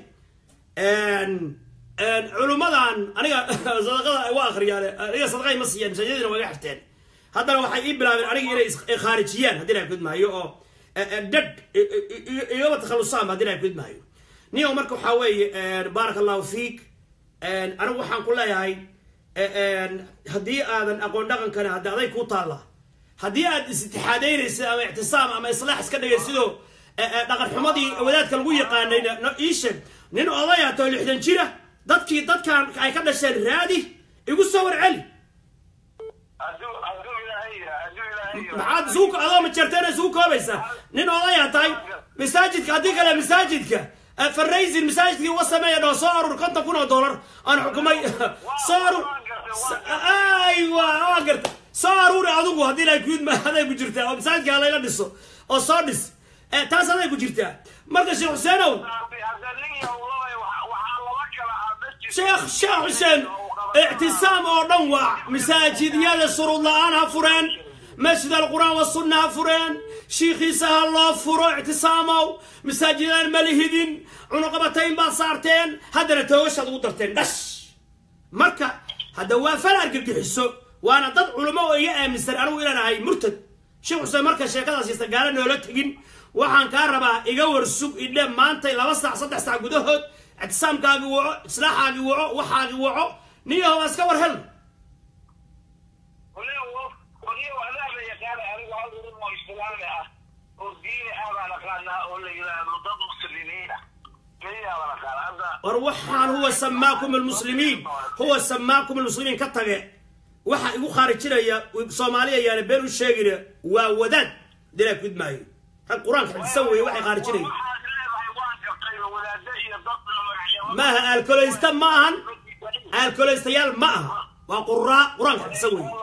culummadan aniga sadaqada waa akhriyaan aniga sadaqay ma siiyaan masaajidina waa iga xirteen haddana waxay ii bilaabeen aniga inay khaarijiyaan haddii la gudmaayo oo dad igaba takhalusaan haddii la gudmaayo niyo marka waxaa weeye baaraka allahu fiik anigu waxaan ku leeyahay haddii aadan aqoon dhaqankana haddi aday kuu taalla haddii aad is-itixaadaynaysid ama ictisaam ama islaax iska dhigaysidoo dhaqan xumadii wadaadka lagu yaqaanayna ii sheeg nin odaya too lixdan jira dadkii dadkan ay ka dhasheen raadi igu soo warceli maxaad isugu adoo majeerteena isugu koobaysaa nin odaya tahay masaajidka haddii kale masaajidka faraysin masaajidkii uga sameeya dhoo soo arur konton kun oo dollar aan xukumay soo arur aywa waa garta soo aruuri adigu haddii la kuud aday ku jirtaa oo masaajidka layla dhiso oo soo dhis taas aday ku jirtaa marka sheekh xuseenow sheekh sheekh xuseen ictisaam oo dhan waa masaajidyada shuruud la-aan ha fureen masjid alqur'aan wasunna ha fureen shiikhiisa ha loo furo ictisaamow masaajidaan ma lihidin cunuqabatayn baad saarteen haddana toogashaad ugu darteen dhash marka hadda waa fal argagixiso waana dad culamo oo iga aaminsan anigu inaan ahay murtad sheekh xuseen marka sheekadaas yasta gaala noola tegin waxaan kaa rabaa iga warsug idhe maantay laba saac saddex saac gudahood ictisaamkaagi waco islaaxaagi waco waxaagi waco niyaho waa iska war hel war waxaan huwa samaakum almuslimiin huwa samaakum almuslimiin ka tage waxa igu khaarijinaya soomaaliya yaana been u sheegina waa wadaad dilaa gudmaayo rag qur-aanka xadisan weeye waxay khaarijinayaan maaha aalkoleysta ma ahan aalkoleystayaal ma aha waa quraa qur-aanka xadisan weeye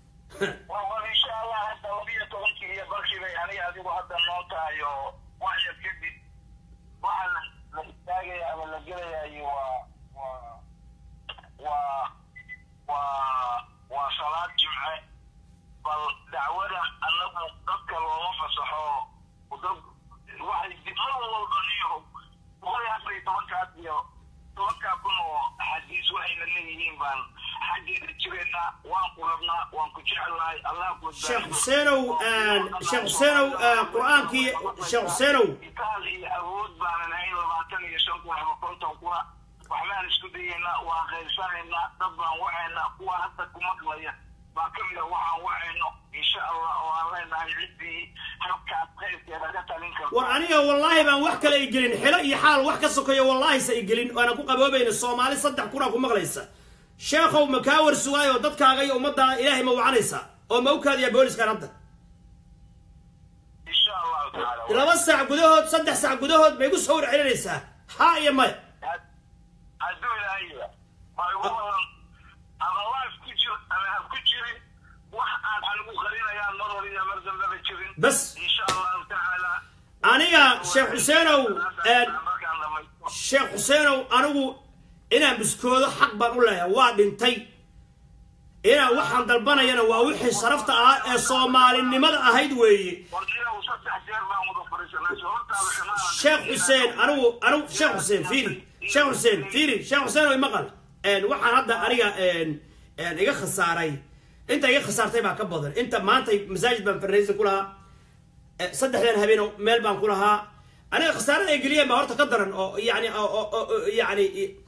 waa salaad jimce bal dacwada anagu dadka looma fasaxo dad waxay dibmar walba niyo boqol iyo afar iyo tobankaas iyo tobankaa kun oo axaadiis waxayna leeyihiin baan xaggeeda jirayna waan ku rabnaa waan ku jecelnahay allah ku sheekh xuseenow sheekh xuseenow qur-aankii sheekh xuseenow itaal iyo awood baanan hayn labaatan iyo shan kun ama konton kuna waxbaan isku dayaynaa waan qaybsanaynaa dad baan wacaynaa kuwa hadda ku maqlaya baa ka mid a waxaan wacayno insha allah oo aan leenahay ciddii habkaas qaybkeeda ka talin karto war aniga wallaahi baan wax kale i gelin xilo iyo xaal wax ka sokeeyo wallaahi sa i gelin waana ku qaboobayna soomaali saddex kunaa ku maqlaysa sheekhow ma kaa war sugaayo dadkaaga iyo ummaddaada ilaahay ma wacanaysa oo ma u kaadiyaa booliskan hadda insha allahu tacaala laba saac gudahood saddex saac gudahood bay igu soo war celinaysaa haa iyo maya hadduu ilaahaya ma igu badan ama life ku jir ama ha ku jirin wax aan anigu qarinayaan mar hor iyo mar dambeba jirin bas insha allahu tacaala aniga sheekh xuseenow markaan dhamaysto sheekh xuseenow anigu inaan biskoodo xaq baan u leeyahay waa dhintay inaan waxaan dalbanayana waa wixii sharafta ahaa ee soomaalinimada ahayd weeye warniyow saddex jeer baan wada fadhiisanay sababtaada ximaanan sheekh xuseen anigu anigu sheekh xuseen fiiri sheekh xuseen fiiri sheekh xuseen way maqal waxaan hadda aniga iga khasaaray inta iga khasaartay baa ka badan inta maanta masaajid baan farnaysan ku lahaa Eh, saddexdan habeen meel baan ku lahaa aniga khasaarada ay geliyeen baa horta ka daran oo yani oo- oo- oo- oo- yani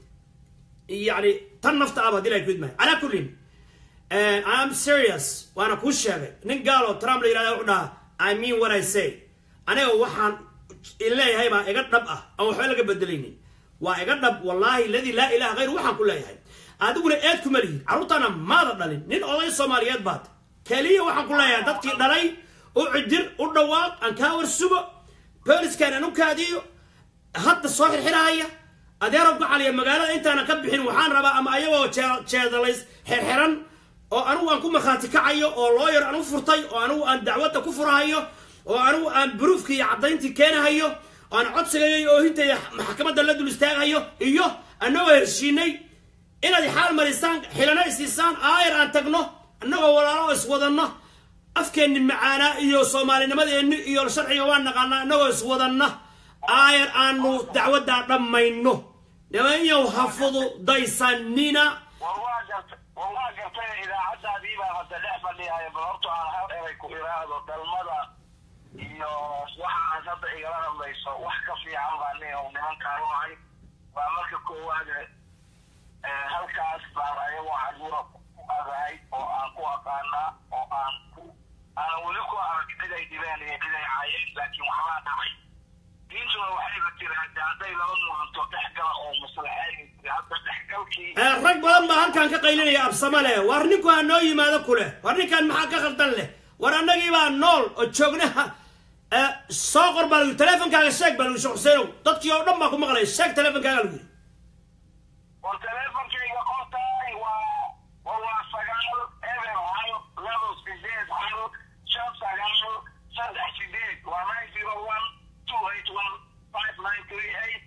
yani tan nafta aba hadii la kudmahay calaa kullin I'm serious waana kuu sheegay nin gaal oo Trump la yidhahda wuxuu dhahaa I mean what I say aniga waxaan leeyahay baa iga dhab ah aan waxba laga bedelaynin waa iga dhab wallaahi ladii laa ilaha hayru waxaan ku leeyahay adiguna eed kuma lihin carruurtaana maada dhalin nin oday soomaaliyeed baad keliya waxaan ku leeyahay dadkii dhalay u cidir u dhawaaq aan kaa war sugo booliskaan aan u kaadiyo hadda soo xirxirahaya adeero gacaliya magaalada intaana ka bixin waxaan rabaa ama ayagoo jee- jeedalays xirxiran oo anigu aan ku markhaati kacayo oo looyar aan u furtay oo anigu aan dacwadda ku furahayo oo anigu aan buruufkii iyo caddayntii keenahayo oo aan codsigayo iyo oohintayda maxkamadda la dul istaagayo iyo annagoo heshiinay inaad xaal marisaan xilana isiisaan aayar aan tagno annagoo walaalo oo iswadanno afkeenni macaanaa iyo soomaalinimadeenni iyo sharciga waan naqaanaa annagoo iswadanna aayar aanu dacwaddaa dhammayno nimanyow ha fududaysanina war waa garta war waa gartay idaacaddaadii baan hadda dhex fadhiyahay bal horta aan hal eray ku iraahdo dhalmada iyo waxa aad hadda igala hadlayso wax ka fiican baa nin nimankaan u ahay waa marka koowaade eh, halkaas baan ayagoo caruura ku adahay oo aan ku aqaanaa oo aan ku aanan weli ku arag cid ay dhibeen iyo cid ay caayeen laakiin waxbaa dhacay diintuna waxayba tiraahdaa hadday laba muranto dhexgala oo maslaxeyn hadda dhexgalkii Eh, rag badan baa halkan ka qaylinaya absama leh war ninku ha noo yimaado ku leh war ninkan maxaa ka khaldan leh war annagii baa nool oo joognaha Eh, soo qor baa lagu yidhi teleefonkaaga sheeg baa lagu yidhi sheekh xuseenow dadkii oo dhan baa ku maqlaya sheeg teleefonkaaga lagu yidhi war teleefonkayga qortaay waa war waa sagaal eber hal labo sideed hal shan sagaal saddex sideed waa nine zero one two eight one five nine three eight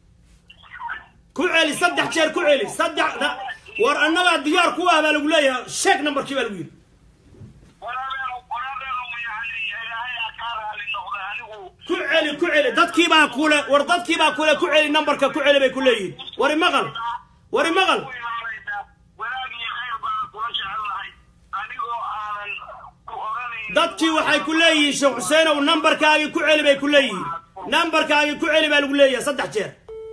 ku celi saddex jeer ku celi saddex da- war annagaa diyaar ku ah baa lagu leeyahay sheeg numberkii baa lagu yidhi waradeenu waradeenu yani ilaahay aa kaa raali noqda anigu ku celi ku celi dadkii baa kule war dadkii baa kule ku celi numberka ku celi bay ku leeyihiin wari maqal wari maqal ku imaanayna wanaag iyo khayr baan kula jecelnahay anigoo aanan ku oranayn dadkii waxay ku leeyihiin sheekh xuseenow numberkaagii ku celi bay ku leeyihiin numberkaagii ku celi baa lagu leeyahay saddex jeer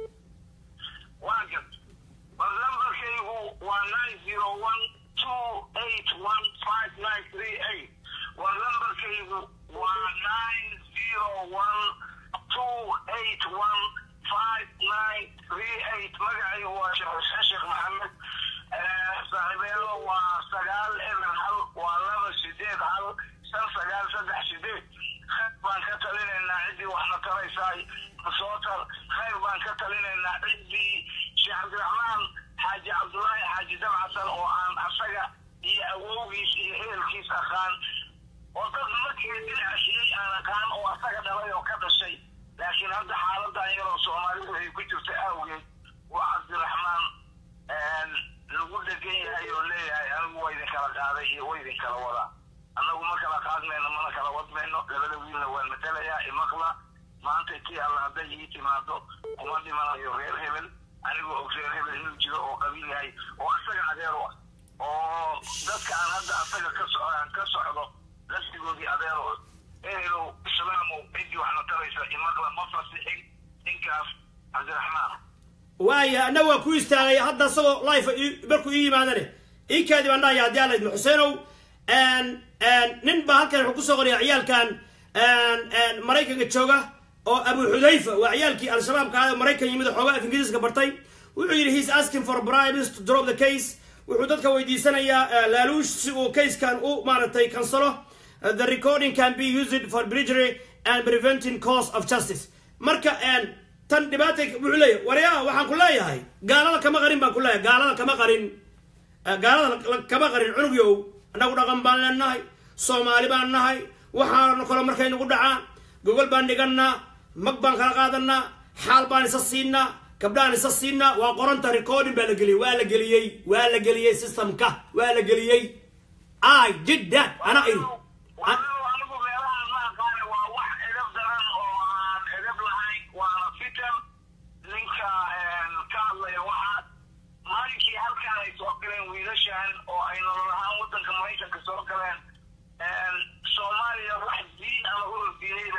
waa gad war lambarkaygu waa nine zero one two eight one five nine three eight war lambarkaygu waa nine zero one two eight one five nine three eight magacaygu waa sheekh xuseen sheekh maxamed Eh, saaxiibayaalo waa sagaal eber hal waa laba sideed hal shan sagaal saddex sideed khayr baan ka talinaynaa ciddii waxna taraysaay masootar khayr baan ka talinaynaa ciddii sheekh cabdiraxmaan xaaji cabdullaahi xaaji dabcasan oo aan asaga iyo awowgiis iyo ehelkiis aqaan oo dad markii dilcashiyey aan aqaan oo asaga dhalay oo ka dhashay laakiin hadda xaaladan yaroo soomaalidu ay ku jirta awgeed waa cabdiraxmaan lagu dhegan yahay oo leeyahay anigu waa idin kala qaaday iyo waa idin kala wadaa annagu ma kala qaadmayno mana kala wadmayno labada wiilna waan matelayaa imaqla maanta tii alla hadday ii timaado kuma dhimanayo reer hebel anigoo og reer hebel inuu jiro oo qabiil yahay oo asaga adeer u ah oo dadka aan hadda asaga ka so ka socdo laftigoodii adeer u ah ehelow islaamow ciddii waxna taraysa imaqla ma fasixin ninkaas cabdiraxmaan waaya annaga waa ku istaagay hadda isagoo life ii- markuu ii yimaadane ii kaadi baan dhahaya haddii alla idmo xuseenow nin baa halkan wuxuu kusoo qoraya ciyaalkan maraykanka jooga oo abu xudayfa waa ciyaalkii al-shabaabka ah ee maraykan yimid oo xoogaa af ingiriiska bartay wuxuu yidhi he's asking for bribes to drop the case wuxuu dadka weydiisanayaa eh, laaluush si uu casekan u maaragtay kansalo Uh, the recording can be used for perjury and preventing cause of justice marka een, tan dhibaata wuxuu leeyahay waryaa waxaan ku leeyahay gaalada kama qarin baan ku leeyahay gaalada kama qarin Eh, gaalada la- la- kama qarin cunugyow annagu dhaqan baan leenahay soomaali baan nahay waxaana kale markay nagu dhacaan gogol baan dhigannaa mag baan kala qaadanaa xaal baan isa siinaa gabdhaan isa siinaa waa qoranta recording baa la geliyey waa la geliyey waa la geliyey systemka waa la geliyey i did that ana iri walaalow anigu meelahaan ma aqaane waa wax edab daran oo aan edab lahayn waana fitan ninka ka hadlaya waxaa maalinkii halkaan ay soo galeen wiilashan oo ay nolol ahaan waddanka maraykanka soo galeen soomaaliya wax diin ama urur diinay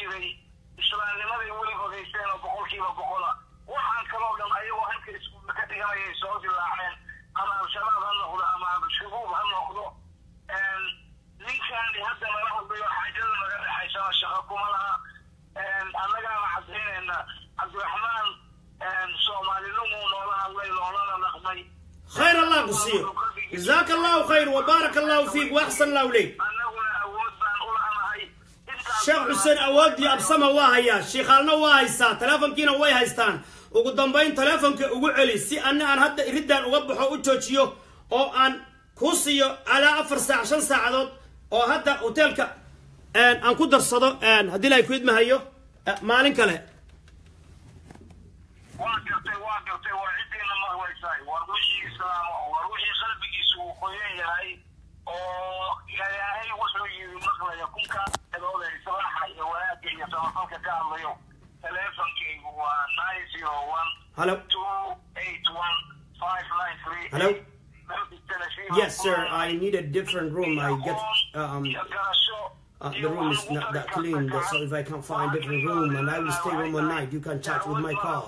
jiray islaamnimaday weligood haysteen oo boqolkiiba boqola waxaan kaloo dhan ayagoo halka iskuulla ka dhiganayay soo dilaaceen ama al-shabaab ha noqdo ama shubuub ha noqdo ninkaani hadda nala hadlayo xaajada naga dhexaysana shaqo kuma laha annagaana cadaynayna cabdiraxmaan soomaalinimuu noola hadlay noolana dhaqmay khayr allah ku siiyo jazaaka allahu khayr wabaaraka allahu fiik waaxsan allahu leyk annaguna awood baan u la'anahay sheekh xuseen awoodii absama waa hayaa shiikhaalna waa haystaa teleefonkiina way haystaan ugu dambayn teleefonka ugu celi si ana aan hadda iriddan uga baxo u joojiyo oo aan kuu siiyo alaa afar saac shan saacadood oo hadda hoteelka aan ku darsado haddii la ku idmahayo maalin kale waa gartay waa gartay war ciddiina marwaysaay war wixii islaam war wixii qalbigiisu uu qoyan yahay oo ilaahay wuxuu yidhi maqlaya kunkaa eedooda islaaxa iyo wanaagga iyo samafalka ka hadlayo teleefonkaygu waa nine zero one Hello. two eight one five nine three Hello. yes sir i need a different room i get um uh, the room is not that clean so if i can't find a different room and i will stay home all night you can chat with my call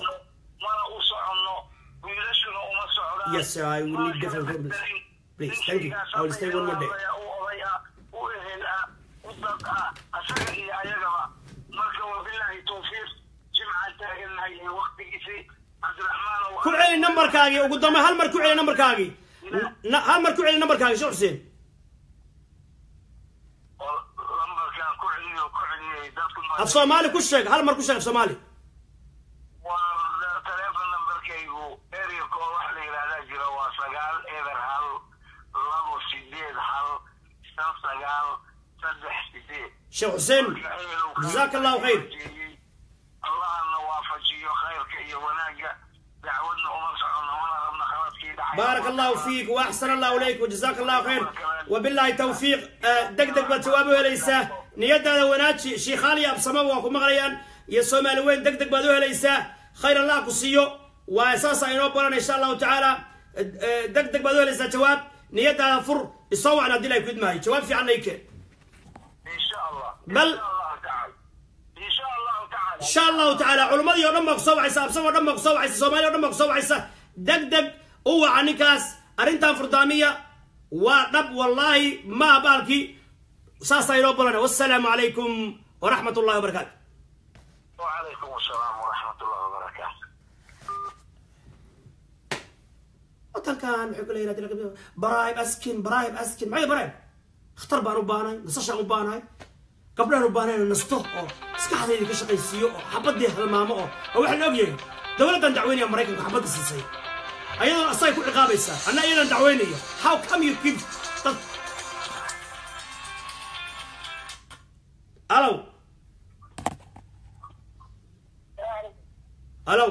Yes, sir, I will need different rooms. Please, thank you. I will stay one more day. ku celi nambarkaagii ugu dambe hal mar ku celi nambarkaagii Na- hal mar ku celi nambarkaagii sheekh xuseen af soomaali ku sheeg hal mar ku sheeg af soomaali waa teleefon nambarkaygu ereyko waxa la yidhahdaa jira waa sagaal eber hal labo sideed hal shan sagaal saddex sideed sheekh xuseen jazaaka allahu khayr allahna waafajiyo khayrka iyo wanaagga dacwadna uma socono mana rabna khaladkii dhacay بارك الله فيك واحسن الله اليك وجزاك الله خير وبالله توفيق دق دق بتوابه ليسا نيدا وناجي شيخالي ابسما وكم مغليان يا سومالي وين دق دق بدوه ليسا خير الله كسيو واساسا انو بلان ان شاء الله تعالى دق دق بدوه ليسا جواب نيدا فر يصوعنا دي لا يكود معي جواب في عنيك in sha allah بل in sha allah tacaala in sha allahu tacaala ان شاء الله تعالى علمادي oo dhan baa ku soo wacaysa absama oo dhan baa ku soo wacaysa soomaaliya oo dhan baa ku soo wacaysa deg deg u waca ninkaas arrintan furdaamiya waa dhab wallaahi ma baalkii saasaa inoo balana wassalaamu calaykum waraxmat ullahi wabarakaatu وعليكم السلام ورحمة الله وبركاته wadankan wuxuu kala yidhahda baraayib askin baraayib askin maxay baraayib khatar baan u baanahay nasashaan u baanahay gabdhahan u baanahay inaan nasto oo maskaxdayda ka shaqaysiiyo oo xabadii halmaamo oo oo waxaan ogyahay dowladdan dacweynaya maraykanka xabadda siisay ayadoona asagay ku ciqaabaysaa anna iyadan dacweynayo how come you give dad alow alow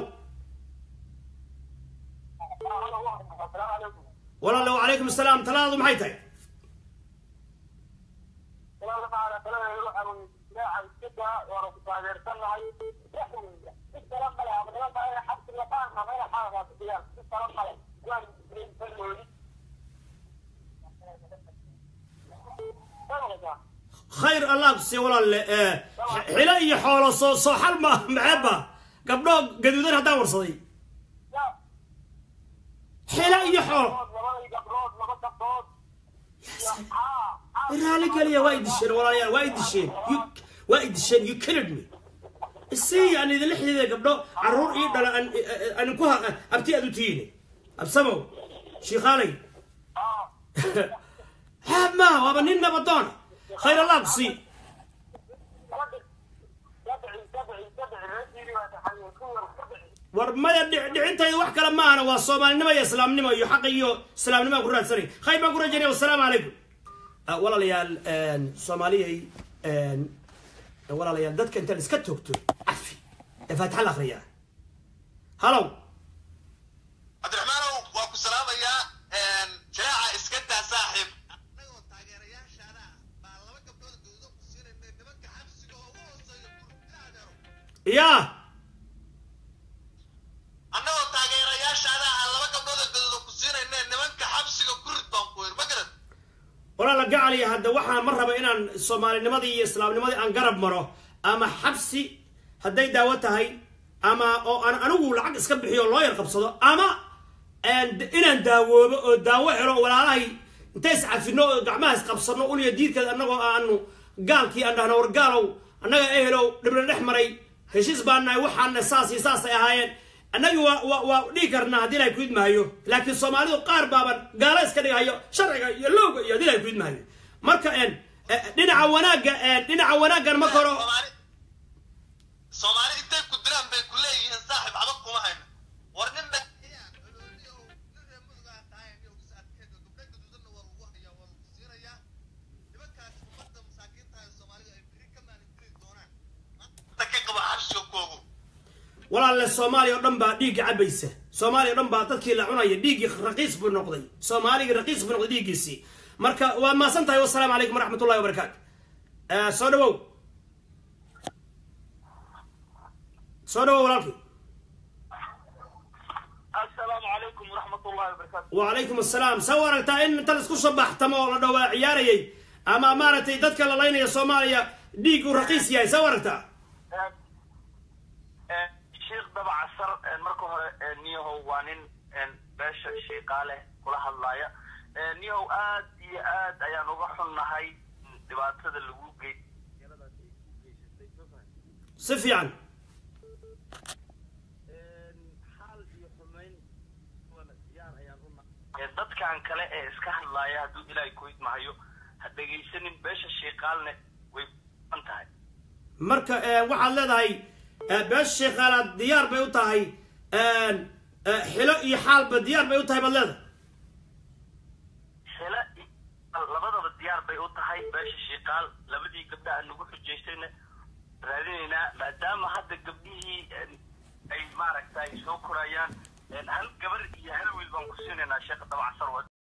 walaale wacalaykum asalaam talaadu maxay tahay khayr allah ku siiya walaalle ee, xilo iyo xoolo soo soo xal ma maxeeba gabdho gaduudan haddaan warsaday xilo iyo xoolo raali geliya waa idisheen walaalayaal waa idisheen You- waa idisheen you killed me isii aan idinla xidhiidaya gabdho caruur ii dhala aan aan ku ha abti aad u tihiine absamow shiikhaalay haab maaha waaba nin nabadoona khayr allah ku sii war maya dhic- dhicintayda wax kale maahana waa soomaalinimo iyo islaamnimo iyo xaq iyo islaamnimo aan ku raadsanay khayr baan ku rajaynaya wasalaamu calaykum Ah, walaalayaal een, soomaaliyay een, walaalayaal dadka intaan iska toogto cafi ee faatixa la akhriyaa halow cabdiraxmaanow waa ku salaamayaa jaraaca iska daa saaxiib annagoo taageerayaashaada ah baa laba gabdhood gawdo ku siinayna nimanka xabsiga oo ugu hooseeya kurtaadeero yaa annagoo taageerayaashaada ah laba gabdhood gawdo ku siinayna nimanka xabsiga ku rid baan ku yir ma garad walaala gacaliya hadda waxaan ma raba inaan soomaalinimadii iyo islaamnimadii aan garab maro ama xabsi hadday daawo tahay ama oo aan anigu lacag iska bixiyo loo yar qabsado ama inaan daawoobo oo daawo helo walaalahay intay iscafino oo gacmaha isqabsano uliya diidkeed annagoo aanu gaalkii aan dhahno war gaalow annaga ehelow dhibna dhex maray heshiis baan nahay waxaana saas iyo saasay ahaayeen annagi waa waa waa dhihi karnaa haddii ilahay ku idmaayo laakiin soomaalidu qaar baaban gaalo iska dhigayo sharciga iyo lowga iyo haddii ilahay ku idmaayo marka dhinaca wanaagga dhinaca wanaaggan marka hore soomaali soomaali intay ku diraan bay ku leeyihiin saaxib adag kuma hayno war nin ba walaalle soomaaliya o dhan baa dhiigga cabaysa soomaaliya o dhan baa dadkii la cunaya dhiiggii raqiis buu noqday soomaaligii raqiis buu noqday dhiiggiisii marka waad maasan tahay wasalaamu calaykum waraxmat ullahi wabarakaatu soo dhawow soo dhawow walaalkii assalaamu calaykum waraxmat ullahi wabarakaatu wacalaykum assalaam sa u aragtaa in inta laisku shabaxtamo oo la dhawaa ciyaarayay ama maaragtay dadka la laynaya soomaaliya dhiig uu raqiis yahay sa u aragtaa sheekh dabacasar marka hore niyahow waa nin beesha sheeqaaleh kula hadlaaya niyahow aad iyo aad ayaan uga xunnahay dhibaatada lagu gey si fiican xaal iyo xumayn diyaar ayaan u dadkan kale ee iska hadlaaya hadduu ilaahay ku idmahayo ha dhegaysanin beesha sheeqaalne way an tahay marka waxaad leedahay beesha sheekhaalaad diyaar bay u tahay xilo iyo xaalba diyaar bay u tahay baad leedahay xila labadaba diyaar bay u tahay beesha shiiqaal labadii gabdhaha nagu xujaystayna raadinaynaa maadaama hadda gabdhihii ay maaragtay soo korayaan hal gabar iyo hal wiil baan ku siinaynaa sheekha dabacasar